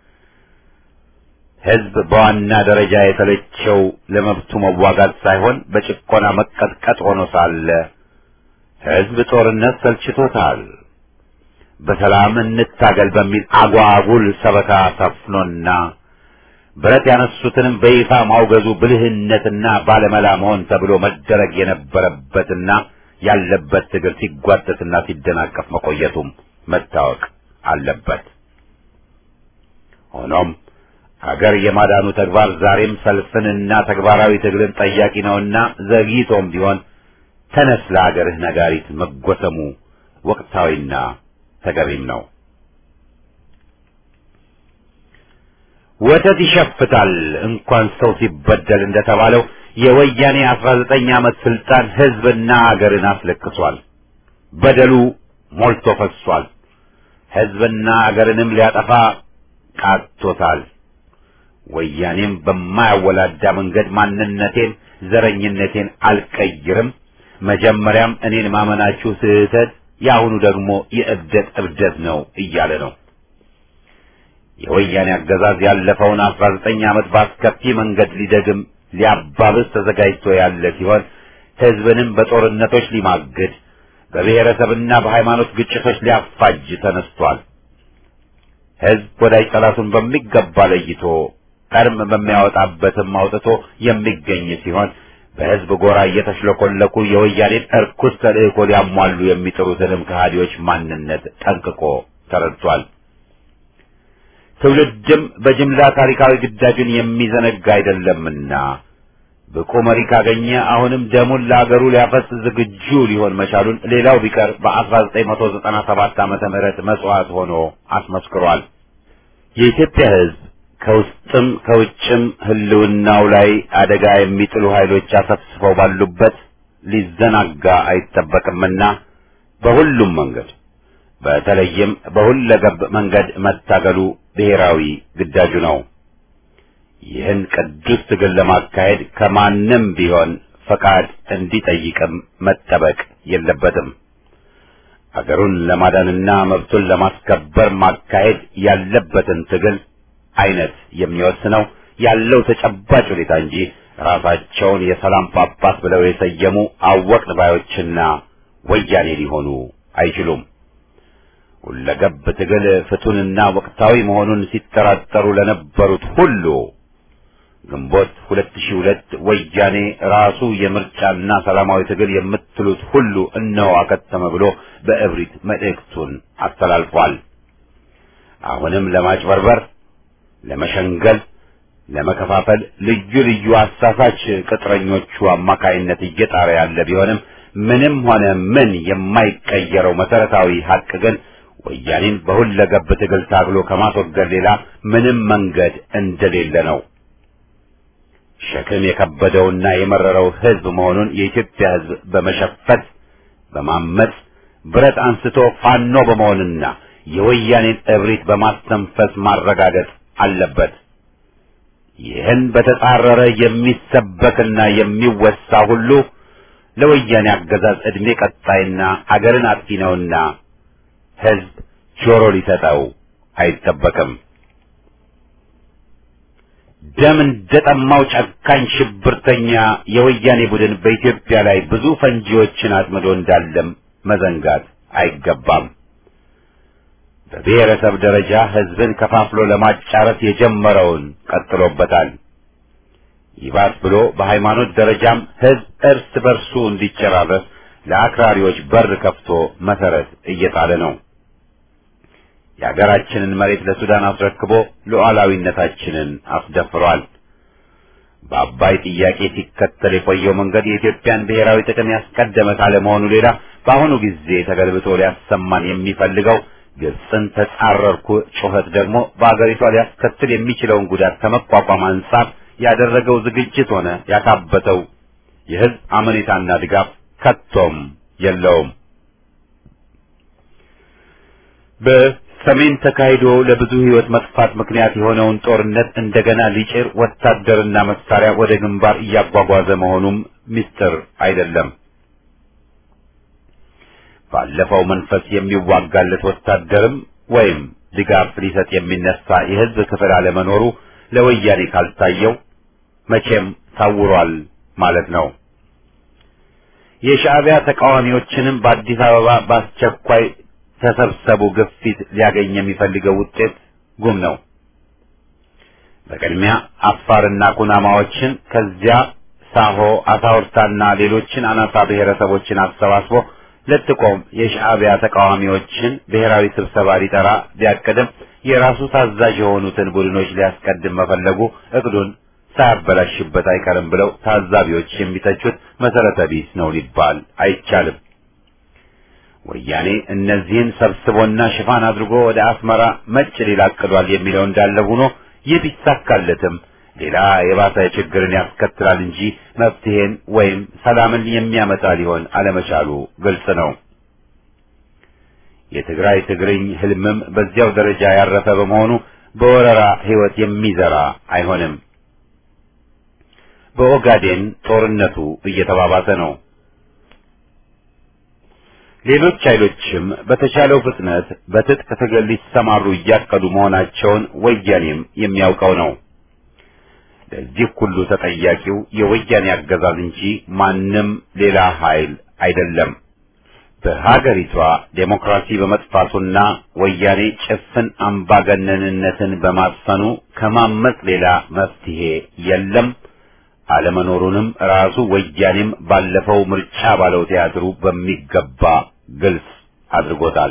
ሕዝብ በዋና ደረጃ የተለቸው ለመብቱ መዋጋት ሳይሆን በጭቆና መቀጥቀጥ ሆኖ ሳለ ሕዝብ ጦርነት ሰልችቶታል። በሰላም እንታገል በሚል አጓጉል ሰበካ ሰፍኖና ብረት ያነሱትንም በይፋ ማውገዙ ብልህነትና ባለመላ መሆን ተብሎ መደረግ የነበረበትና ያለበት ትግል ሲጓተትና ሲደናቀፍ መቆየቱም መታወቅ አለበት። ሆኖም ሀገር የማዳኑ ተግባር ዛሬም ሰልፍንና ተግባራዊ ትግልን ጠያቂ ነውና ዘግይቶም ቢሆን ተነስ ለሀገርህ ነጋሪት መጎሰሙ ወቅታዊና ተገቢም ነው። ወተት ይሸፍታል እንኳን ሰው ሲበደል እንደተባለው የወያኔ አስራ ዘጠኝ ዓመት ስልጣን ሕዝብና አገርን አስለቅሷል። በደሉ ሞልቶ ፈሷል። ሕዝብና አገርንም ሊያጠፋ ቃቶታል። ወያኔም በማያወላዳ መንገድ ማንነቴን፣ ዘረኝነቴን አልቀይርም፣ መጀመሪያም እኔን ማመናችሁ ስህተት፣ የአሁኑ ደግሞ የእብደት እብደት ነው እያለ ነው። የወያኔ አገዛዝ ያለፈውን አስራ ዘጠኝ ዓመት በአስከፊ መንገድ ሊደግም ሊያባብስ ተዘጋጅቶ ያለ ሲሆን ህዝብንም በጦርነቶች ሊማግድ በብሔረሰብና በሃይማኖት ግጭቶች ሊያፋጅ ተነስቷል። ህዝብ ወዳጅ ጠላቱን በሚገባ ለይቶ ቀርም በሚያወጣበትም አውጥቶ የሚገኝ ሲሆን በህዝብ ጎራ እየተሽለኮለኩ የወያኔን እርኩስ ተልእኮ ሊያሟሉ የሚጥሩትንም ከሃዲዎች ማንነት ጠንቅቆ ተረድቷል። ትውልድም በጅምላ ታሪካዊ ግዳጁን የሚዘነጋ አይደለምና ብቁ መሪ ካገኘ አሁንም ደሙን ለአገሩ ሊያፈስ ዝግጁ ሊሆን መቻሉን ሌላው ቢቀር በ1997 ዓመተ ምህረት መስዋዕት ሆኖ አስመስክሯል። የኢትዮጵያ ህዝብ ከውስጥም ከውጭም ህልውናው ላይ አደጋ የሚጥሉ ኃይሎች አሰፍስፈው ባሉበት ሊዘናጋ አይጠበቅምና በሁሉም መንገድ በተለይም በሁለገብ መንገድ መታገሉ ብሔራዊ ግዳጁ ነው። ይህን ቅዱስ ትግል ለማካሄድ ከማንም ቢሆን ፈቃድ እንዲጠይቅም መጠበቅ የለበትም። አገሩን ለማዳንና መብቱን ለማስከበር ማካሄድ ያለበትን ትግል አይነት የሚወስነው ያለው ተጨባጭ ሁኔታ እንጂ ራሳቸውን የሰላም ጳጳስ ብለው የሰየሙ አወቅን ባዮችና ወያኔ ሊሆኑ አይችሉም። ሁለገብ ትግል ፍቱንና ወቅታዊ መሆኑን ሲጠራጠሩ ለነበሩት ሁሉ ግንቦት 2002 ወያኔ ራሱ የምርጫና ሰላማዊ ትግል የምትሉት ሁሉ እነሆ አከተመ ብሎ በእብሪት መልእክቱን አስተላልፏል። አሁንም ለማጭበርበር፣ ለመሸንገል፣ ለመከፋፈል ልዩ ልዩ አሳሳች ቅጥረኞቹ አማካይነት እየጣረ ያለ ቢሆንም ምንም ሆነ ምን የማይቀየረው መሰረታዊ ሀቅ ግን ወያኔን በሁለገብ ትግል ታግሎ ከማስወገድ ሌላ ምንም መንገድ እንደሌለ ነው። ሸክም የከበደውና የመረረው ህዝብ መሆኑን የኢትዮጵያ ህዝብ በመሸፈት በማመጽ ብረት አንስቶ ፋኖ በመሆንና የወያኔን እብሪት በማስተንፈስ ማረጋገጥ አለበት። ይህን በተጻረረ የሚሰበክና የሚወሳ ሁሉ ለወያኔ አገዛዝ ዕድሜ ቀጣይና አገርን አጥፊ ነውና ህዝብ ጆሮ ሊሰጠው አይጠበቅም። ደም እንደጠማው ጨካኝ ሽብርተኛ የወያኔ ቡድን በኢትዮጵያ ላይ ብዙ ፈንጂዎችን አጥምዶ እንዳለም መዘንጋት አይገባም። በብሔረሰብ ደረጃ ህዝብን ከፋፍሎ ለማጫረስ የጀመረውን ቀጥሎበታል። ይባስ ብሎ በሃይማኖት ደረጃም ህዝብ እርስ በርሱ እንዲጨራረስ ለአክራሪዎች በር ከፍቶ መሰረት እየጣለ ነው። የሀገራችንን መሬት ለሱዳን አስረክቦ ሉዓላዊነታችንን አስደፍሯል። በአባይ ጥያቄ ሲከተል የቆየው መንገድ የኢትዮጵያን ብሔራዊ ጥቅም ያስቀደመ ካለመሆኑ ሌላ በአሁኑ ጊዜ ተገልብጦ ሊያሰማን የሚፈልገው ግብፅን ተጻረርኩ ጩኸት ደግሞ በአገሪቷ ሊያስከትል የሚችለውን ጉዳት ከመቋቋም አንጻር ያደረገው ዝግጅት ሆነ ያካበተው የህዝብ አመኔታና ድጋፍ ከቶም የለውም። በሰሜን ተካሂዶ ለብዙ ህይወት መጥፋት ምክንያት የሆነውን ጦርነት እንደገና ሊጭር ወታደርና መሳሪያ ወደ ግንባር እያጓጓዘ መሆኑም ምስጢር አይደለም። ባለፈው መንፈስ የሚዋጋለት ወታደርም ወይም ድጋፍ ሊሰጥ የሚነሳ የህዝብ ክፍል አለመኖሩ ለወያኔ ካልታየው መቼም ታውሯል ማለት ነው። የሻዕቢያ ተቃዋሚዎችንም በአዲስ አበባ በአስቸኳይ ተሰብሰቡ ግፊት ሊያገኝ የሚፈልገው ውጤት ጉም ነው። በቅድሚያ አፋርና ኩናማዎችን ከዚያ ሳሆ፣ አሳውርታና ሌሎችን አናሳ ብሔረሰቦችን አሰባስቦ ለጥቆም የሻዕቢያ ተቃዋሚዎችን ብሔራዊ ስብሰባ ሊጠራ ቢያቅድም የራሱ ታዛዥ የሆኑትን ቡድኖች ሊያስቀድም መፈለጉ እቅዱን ሳያበላሽበት አይቀርም ብለው ታዛቢዎች የሚተቹት መሰረተ ቢስ ነው ሊባል አይቻልም። ወያኔ እነዚህን ሰብስቦና ሽፋን አድርጎ ወደ አስመራ መጭ ሊል አቅዷል የሚለው እንዳለ ሆኖ ይህ ቢሳካለትም ሌላ የባሰ ችግርን ያስከትላል እንጂ መፍትሄን ወይም ሰላምን የሚያመጣ ሊሆን አለመቻሉ ግልጽ ነው። የትግራይ ትግርኝ ህልምም በዚያው ደረጃ ያረፈ በመሆኑ በወረራ ህይወት የሚዘራ አይሆንም። በኦጋዴን ጦርነቱ እየተባባሰ ነው። ሌሎች ኃይሎችም በተቻለው ፍጥነት በትጥቅ ትግል ሊሰማሩ እያቀዱ መሆናቸውን ወያኔም የሚያውቀው ነው። ለዚህ ሁሉ ተጠያቂው የወያኔ አገዛዝ እንጂ ማንም ሌላ ኃይል አይደለም። በሀገሪቷ ዴሞክራሲ በመጥፋቱና ወያኔ ጭፍን አምባገነንነትን በማስፈኑ ከማመጽ ሌላ መፍትሄ የለም። አለመኖሩንም ራሱ ወያኔም ባለፈው ምርጫ ባለው ቲያትሩ በሚገባ ግልጽ አድርጎታል።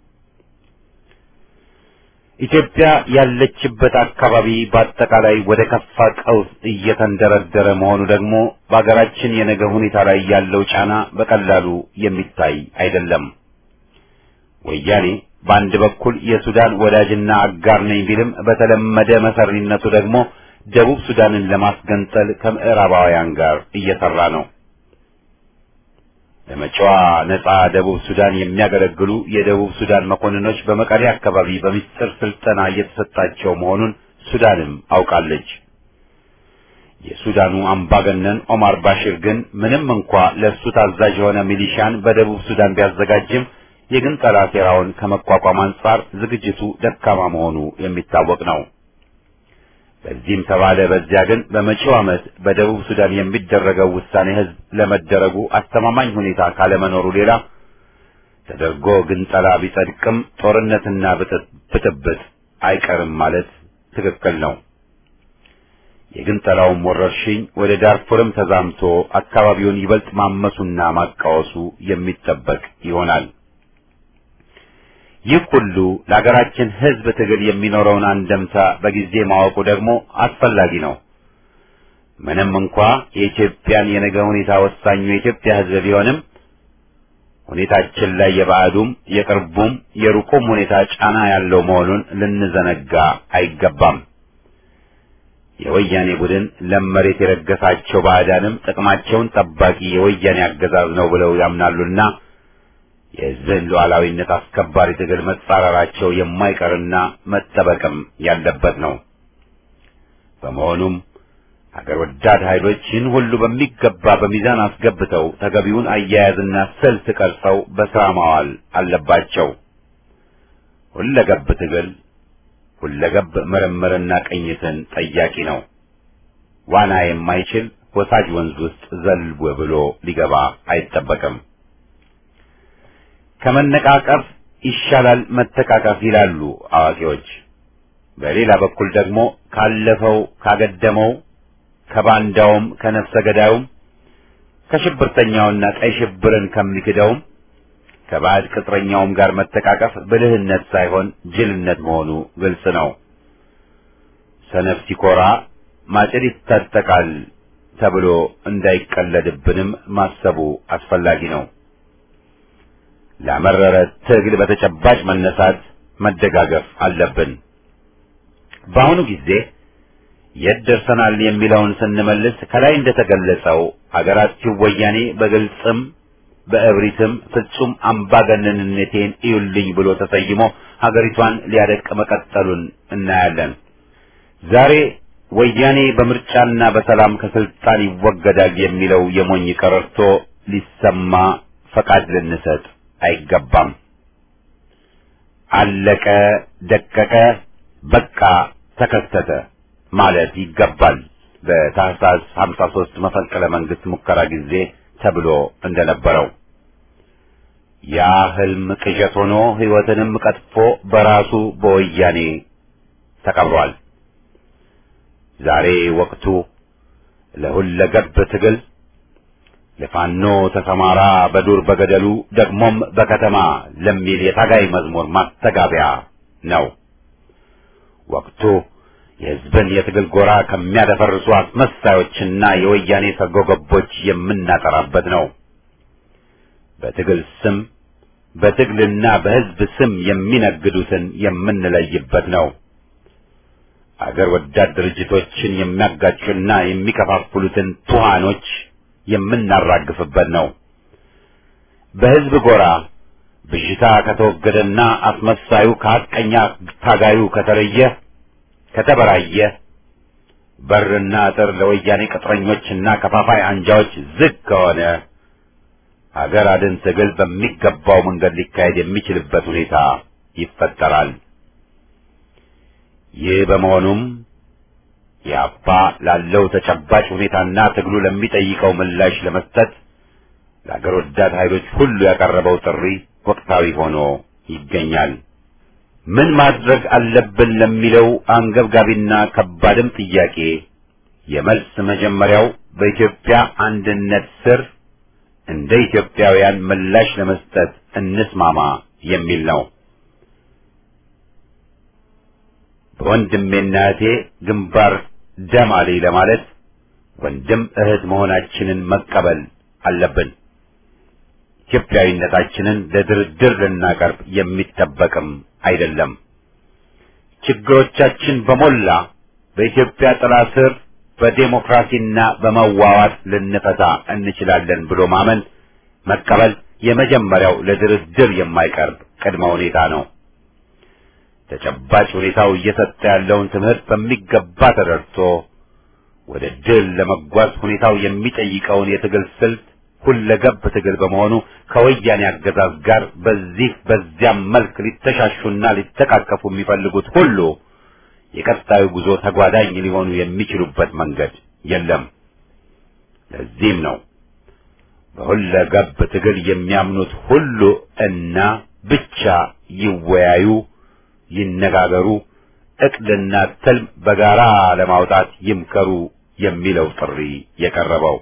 ኢትዮጵያ ያለችበት አካባቢ በአጠቃላይ ወደ ከፋ ቀውስ እየተንደረደረ መሆኑ ደግሞ በአገራችን የነገ ሁኔታ ላይ ያለው ጫና በቀላሉ የሚታይ አይደለም። ወያኔ በአንድ በኩል የሱዳን ወዳጅና አጋር ነኝ ቢልም በተለመደ መሰሪነቱ ደግሞ ደቡብ ሱዳንን ለማስገንጠል ከምዕራባውያን ጋር እየሰራ ነው። ለመጪዋ ነጻ ደቡብ ሱዳን የሚያገለግሉ የደቡብ ሱዳን መኮንኖች በመቀሌ አካባቢ በሚስጥር ስልጠና እየተሰጣቸው መሆኑን ሱዳንም አውቃለች። የሱዳኑ አምባገነን ኦማር ባሽር ግን ምንም እንኳ ለእሱ ታዛዥ የሆነ ሚሊሻን በደቡብ ሱዳን ቢያዘጋጅም የግንጠላ ሴራውን ከመቋቋም አንጻር ዝግጅቱ ደካማ መሆኑ የሚታወቅ ነው። በዚህም ተባለ በዚያ ግን በመጪው ዓመት በደቡብ ሱዳን የሚደረገው ውሳኔ ሕዝብ ለመደረጉ አስተማማኝ ሁኔታ ካለመኖሩ ሌላ ተደርጎ ግንጠላ ቢጸድቅም ጦርነትና ብጥብጥ አይቀርም ማለት ትክክል ነው። የግንጠላውም ወረርሽኝ ወደ ዳርፉርም ተዛምቶ አካባቢውን ይበልጥ ማመሱና ማቃወሱ የሚጠበቅ ይሆናል። ይህ ሁሉ ለሀገራችን ሕዝብ ትግል የሚኖረውን አንደምታ በጊዜ ማወቁ ደግሞ አስፈላጊ ነው። ምንም እንኳ የኢትዮጵያን የነገ ሁኔታ ወሳኙ የኢትዮጵያ ሕዝብ ቢሆንም ሁኔታችን ላይ የባዕዱም የቅርቡም የሩቁም ሁኔታ ጫና ያለው መሆኑን ልንዘነጋ አይገባም። የወያኔ ቡድን ለም መሬት የረገሳቸው ባዕዳንም ጥቅማቸውን ጠባቂ የወያኔ አገዛዝ ነው ብለው ያምናሉና የሕዝብን ሉዓላዊነት አስከባሪ ትግል መጻረራቸው የማይቀርና መጠበቅም ያለበት ነው። በመሆኑም ሀገር ወዳድ ኃይሎች ይህን ሁሉ በሚገባ በሚዛን አስገብተው ተገቢውን አያያዝና ስልት ቀርጸው በሥራ ማዋል አለባቸው። ሁለገብ ትግል ሁለገብ ምርምርና ቅኝትን ጠያቂ ነው። ዋና የማይችል ወሳጅ ወንዝ ውስጥ ዘልቦ ብሎ ሊገባ አይጠበቅም። ከመነቃቀፍ ይሻላል መተቃቀፍ ይላሉ አዋቂዎች። በሌላ በኩል ደግሞ ካለፈው ካገደመው ከባንዳውም ከነፍሰ ገዳዩም ከሽብርተኛውና ቀይ ሽብርን ከሚክደውም ከባዕድ ቅጥረኛውም ጋር መተቃቀፍ ብልህነት ሳይሆን ጅልነት መሆኑ ግልጽ ነው። ሰነፍ ሲኮራ ማጭድ ይታጠቃል ተብሎ እንዳይቀለድብንም ማሰቡ አስፈላጊ ነው። ለመረረ ትግል በተጨባጭ መነሳት መደጋገፍ አለብን። በአሁኑ ጊዜ የት ደርሰናል የሚለውን ስንመልስ ከላይ እንደተገለጸው አገራችን ወያኔ በግልጽም በእብሪትም ፍጹም አምባገነንነቴን እዩልኝ ብሎ ተሰይሞ ሀገሪቷን ሊያደቅ መቀጠሉን እናያለን። ዛሬ ወያኔ በምርጫና በሰላም ከስልጣን ይወገዳል የሚለው የሞኝ ቀረርቶ ሊሰማ ፈቃድ ልንሰጥ አይገባም። አለቀ፣ ደቀቀ፣ በቃ ተከሰተ ማለት ይገባል። በታህሳስ 53 መፈንቅለ መንግስት ሙከራ ጊዜ ተብሎ እንደነበረው ያ ህልም ቅዠት ሆኖ ህይወትንም ቀጥፎ በራሱ በወያኔ ተቀብሯል። ዛሬ ወቅቱ ለሁለገብ ትግል ለፋኖ ተሰማራ በዱር በገደሉ ደግሞም በከተማ ለሚል የታጋይ መዝሙር ማስተጋቢያ ነው። ወቅቱ የህዝብን የትግል ጎራ ከሚያደፈርሱ አስመሳዮችና የወያኔ ሰርጎ ገቦች የምናጠራበት ነው። በትግል ስም በትግልና በህዝብ ስም የሚነግዱትን የምንለይበት ነው። አገር ወዳድ ድርጅቶችን የሚያጋጩና የሚከፋፍሉትን ቱሃኖች የምናራግፍበት ነው። በህዝብ ጎራ ብዥታ ከተወገደና አስመሳዩ ከሐቀኛ ታጋዩ ከተለየ ከተበራየ በርና አጥር ለወያኔ ቅጥረኞችና ከፋፋይ አንጃዎች ዝግ ከሆነ ሀገር አድን ትግል በሚገባው መንገድ ሊካሄድ የሚችልበት ሁኔታ ይፈጠራል። ይህ በመሆኑም የአፓ ላለው ተጨባጭ ሁኔታና ትግሉ ለሚጠይቀው ምላሽ ለመስጠት ለአገር ወዳድ ኃይሎች ሁሉ ያቀረበው ጥሪ ወቅታዊ ሆኖ ይገኛል። ምን ማድረግ አለብን ለሚለው አንገብጋቢና ከባድም ጥያቄ የመልስ መጀመሪያው በኢትዮጵያ አንድነት ስር እንደ ኢትዮጵያውያን ምላሽ ለመስጠት እንስማማ የሚል ነው። በወንድሜና እህቴ ግንባር ደም አለኝ ለማለት ወንድም እህት መሆናችንን መቀበል አለብን። ኢትዮጵያዊነታችንን ለድርድር ልናቀርብ የሚጠበቅም አይደለም። ችግሮቻችን በሞላ በኢትዮጵያ ጥላ ስር በዴሞክራሲና በመዋዋት ልንፈታ እንችላለን ብሎ ማመን መቀበል የመጀመሪያው ለድርድር የማይቀርብ ቅድመ ሁኔታ ነው። ተጨባጭ ሁኔታው እየሰጠ ያለውን ትምህርት በሚገባ ተረድቶ ወደ ድል ለመጓዝ ሁኔታው የሚጠይቀውን የትግል ስልት ሁለገብ ትግል በመሆኑ ከወያኔ አገዛዝ ጋር በዚህ በዚያም መልክ ሊተሻሹና ሊተቃቀፉ የሚፈልጉት ሁሉ የቀጣዩ ጉዞ ተጓዳኝ ሊሆኑ የሚችሉበት መንገድ የለም። ለዚህም ነው በሁለገብ ትግል የሚያምኑት ሁሉ እና ብቻ ይወያዩ፣ ይነጋገሩ፣ እቅድና ትልም በጋራ ለማውጣት ይምከሩ የሚለው ጥሪ የቀረበው።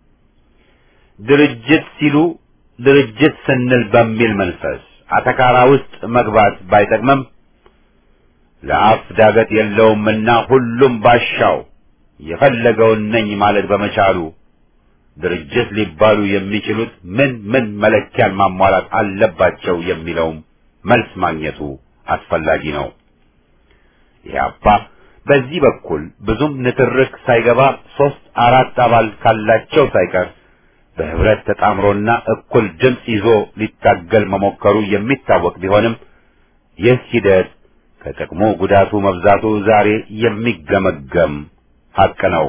ድርጅት ሲሉ ድርጅት ስንል በሚል መንፈስ አተካራ ውስጥ መግባት ባይጠቅምም ለአፍ ዳገት የለውምና ሁሉም ባሻው የፈለገውን ነኝ ማለት በመቻሉ ድርጅት ሊባሉ የሚችሉት ምን ምን መለኪያን ማሟላት አለባቸው የሚለውም መልስ ማግኘቱ አስፈላጊ ነው። ኢህአፓ በዚህ በኩል ብዙም ንትርክ ሳይገባ ሶስት አራት አባል ካላቸው ሳይቀር በህብረት ተጣምሮና እኩል ድምፅ ይዞ ሊታገል መሞከሩ የሚታወቅ ቢሆንም ይህ ሂደት ከጥቅሙ ጉዳቱ መብዛቱ ዛሬ የሚገመገም ሀቅ ነው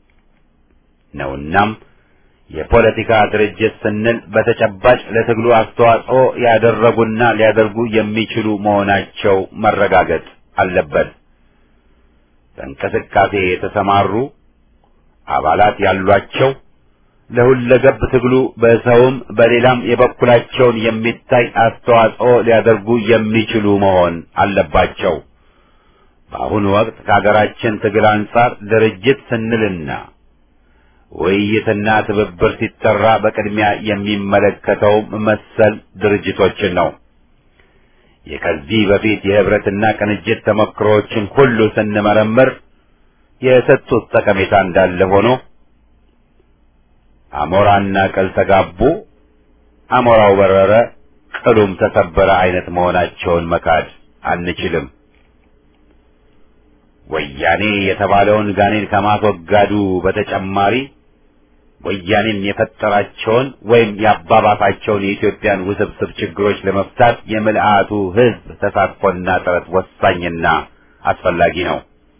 ነውናም የፖለቲካ ድርጅት ስንል በተጨባጭ ለትግሉ አስተዋጽኦ ያደረጉና ሊያደርጉ የሚችሉ መሆናቸው መረጋገጥ አለበት። በእንቅስቃሴ የተሰማሩ አባላት ያሏቸው ለሁለገብ ትግሉ በሰውም በሌላም የበኩላቸውን የሚታይ አስተዋጽኦ ሊያደርጉ የሚችሉ መሆን አለባቸው። በአሁኑ ወቅት ከሀገራችን ትግል አንጻር ድርጅት ስንልና ውይይትና ትብብር ሲጠራ በቅድሚያ የሚመለከተው መሰል ድርጅቶችን ነው። የከዚህ በፊት የህብረትና ቅንጅት ተሞክሮዎችን ሁሉ ስንመረምር የሰጡት ጠቀሜታ እንዳለ ሆኖ አሞራና ቅል ተጋቡ፣ አሞራው በረረ፣ ቅሉም ተሰበረ አይነት መሆናቸውን መካድ አንችልም። ወያኔ የተባለውን ጋኔን ከማስወጋዱ በተጨማሪ ወያኔም የፈጠራቸውን ወይም ያባባሳቸውን የኢትዮጵያን ውስብስብ ችግሮች ለመፍታት የምልአቱ ህዝብ ተሳትፎና ጥረት ወሳኝና አስፈላጊ ነው።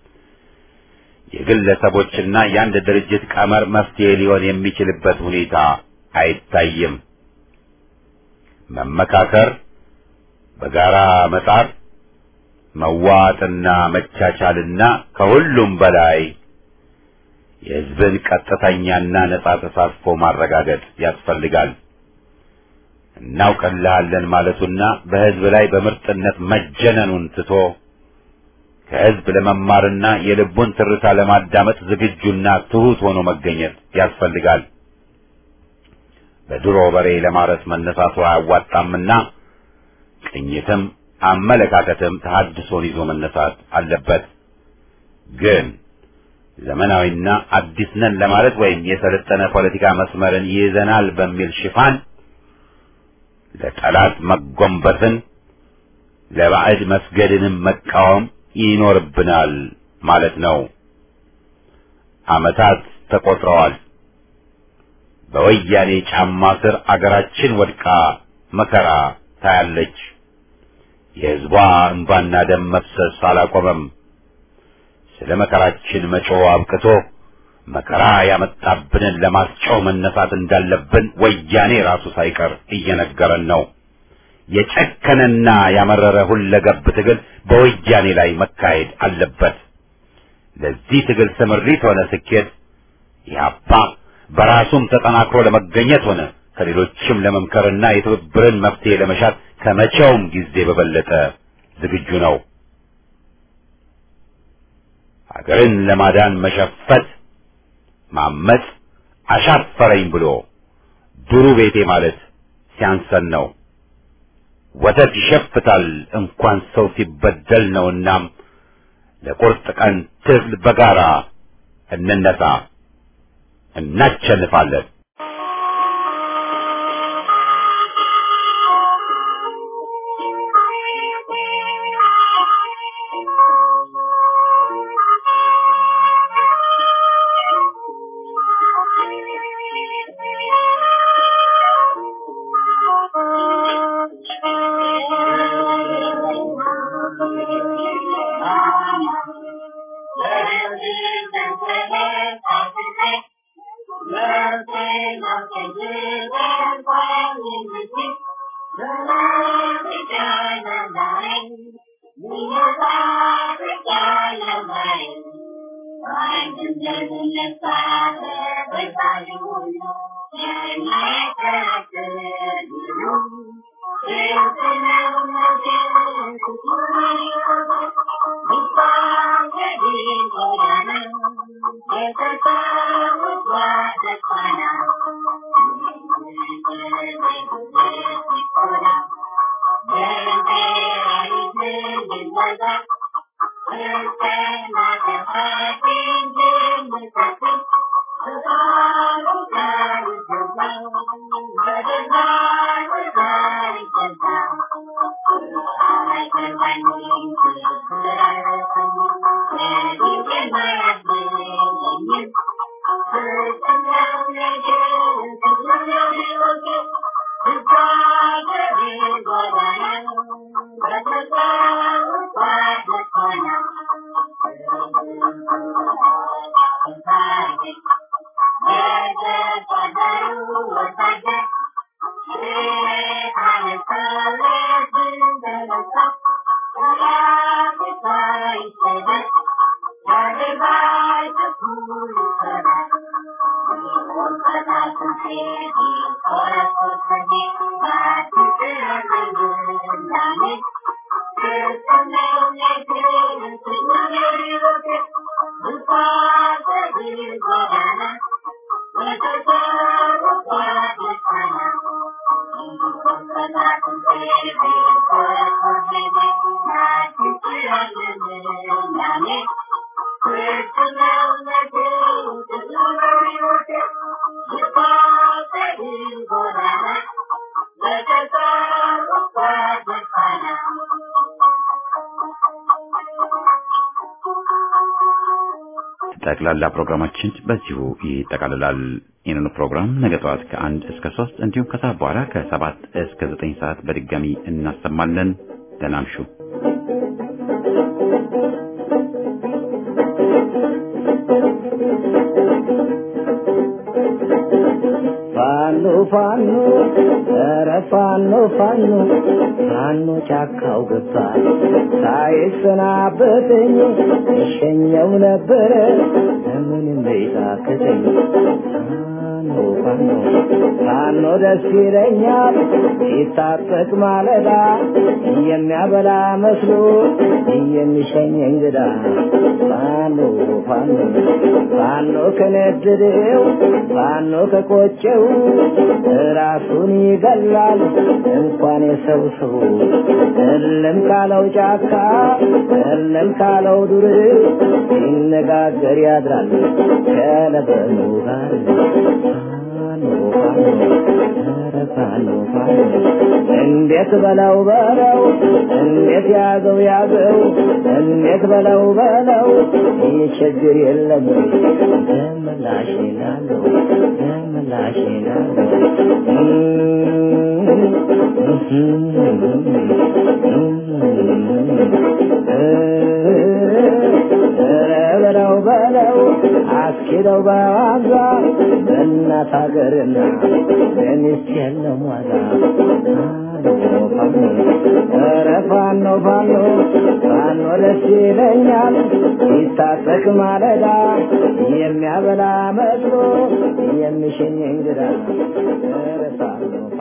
የግለሰቦችና የአንድ ድርጅት ቀመር መፍትሄ ሊሆን የሚችልበት ሁኔታ አይታይም። መመካከር፣ በጋራ መጣር፣ መዋጥና መቻቻልና ከሁሉም በላይ የህዝብን ቀጥተኛና ነጻ ተሳትፎ ማረጋገጥ ያስፈልጋል። እናውቅልሃለን ማለቱና በህዝብ ላይ በምርጥነት መጀነኑን ትቶ ከህዝብ ለመማርና የልቡን ትርታ ለማዳመጥ ዝግጁና ትሁት ሆኖ መገኘት ያስፈልጋል። በድሮ በሬ ለማረስ መነሳቱ አያዋጣምና ቅኝትም አመለካከትም ተሐድሶን ይዞ መነሳት አለበት። ግን ዘመናዊና አዲስ ነን ለማለት ወይም የሰለጠነ ፖለቲካ መስመርን ይይዘናል በሚል ሽፋን ለጠላት መጎንበስን ለባዕድ መስገድንም መቃወም ይኖርብናል ማለት ነው። ዓመታት ተቆጥረዋል። በወያኔ ጫማ ስር አገራችን ወድቃ መከራ ታያለች። የሕዝቧ እንባና ደም መፍሰስ አላቆመም። ስለ መከራችን መጮህ አብቅቶ መከራ ያመጣብንን ለማስጮህ መነሳት እንዳለብን ወያኔ ራሱ ሳይቀር እየነገረን ነው። የጨከነና ያመረረ ሁለገብ ትግል በወያኔ ላይ መካሄድ አለበት። ለዚህ ትግል ስምሪት ሆነ ስኬት ኢህአፓ በራሱም ተጠናክሮ ለመገኘት ሆነ ከሌሎችም ለመምከርና የትብብርን መፍትሄ ለመሻት ከመቼውም ጊዜ በበለጠ ዝግጁ ነው። ሀገርን ለማዳን መሸፈት፣ ማመጽ፣ አሻፈረኝ ብሎ ዱሩ ቤቴ ማለት ሲያንሰን ነው። ወተት ይሸፍታል እንኳን ሰው ሲበደል ነውናም ለቁርጥ ቀን ትግል በጋራ እንነሳ፣ እናቸንፋለን። ጠቅላላ ፕሮግራማችን በዚሁ ይጠቃልላል። ይህንኑ ፕሮግራም ነገ ጠዋት ከአንድ እስከ ሶስት እንዲሁም ከሰዓት በኋላ ከሰባት እስከ ዘጠኝ ሰዓት በድጋሚ እናሰማለን። ደህና እምሹ። ፋኖ ፋኖ ኧረ ፋኖ ፋኖ ፋኖ ጫካው ገባ ሳይሰናበተኝ እሸኘው ነበረ ምንም ቤታክተኝ ፋኖ ፋኖ ፋኖ ደስ ይለኛል ሲታጠቅ ማለዳ የሚያበላ መስሎ የሚሸኝ እንግዳ ፋኖ ፋኖ ፋኖ ከነደደው ፋኖ ከቆጨው ራሱን ይገላል እንኳን የሰው ሰው እልም ካለው ጫካ እልም ካለው ዱር ሲነጋገር ያድራል ከለበኑ ጋር ፋኖ ፋኖ ኧረ ፋኖ ፋኖ እንዴት በለው በለው እንዴት ያዘው ያዘው እንዴት በለው በለው ይህ ችግር የለም ወይ ደመላሽ ናለው ደመላሽ ናለው ኧረ በለው በለው አስኪደው በዋዛ በእናት ሀገርና በሚስት የለም ዋዛ ፋኖ ኧረ ፋኖ ፋኖ ፋኖ ደስ ይለኛል ሲታጠቅ ማለዳ የሚያበላ መስሎ የሚሸኝ እንግዳ ኧረ ፋኖ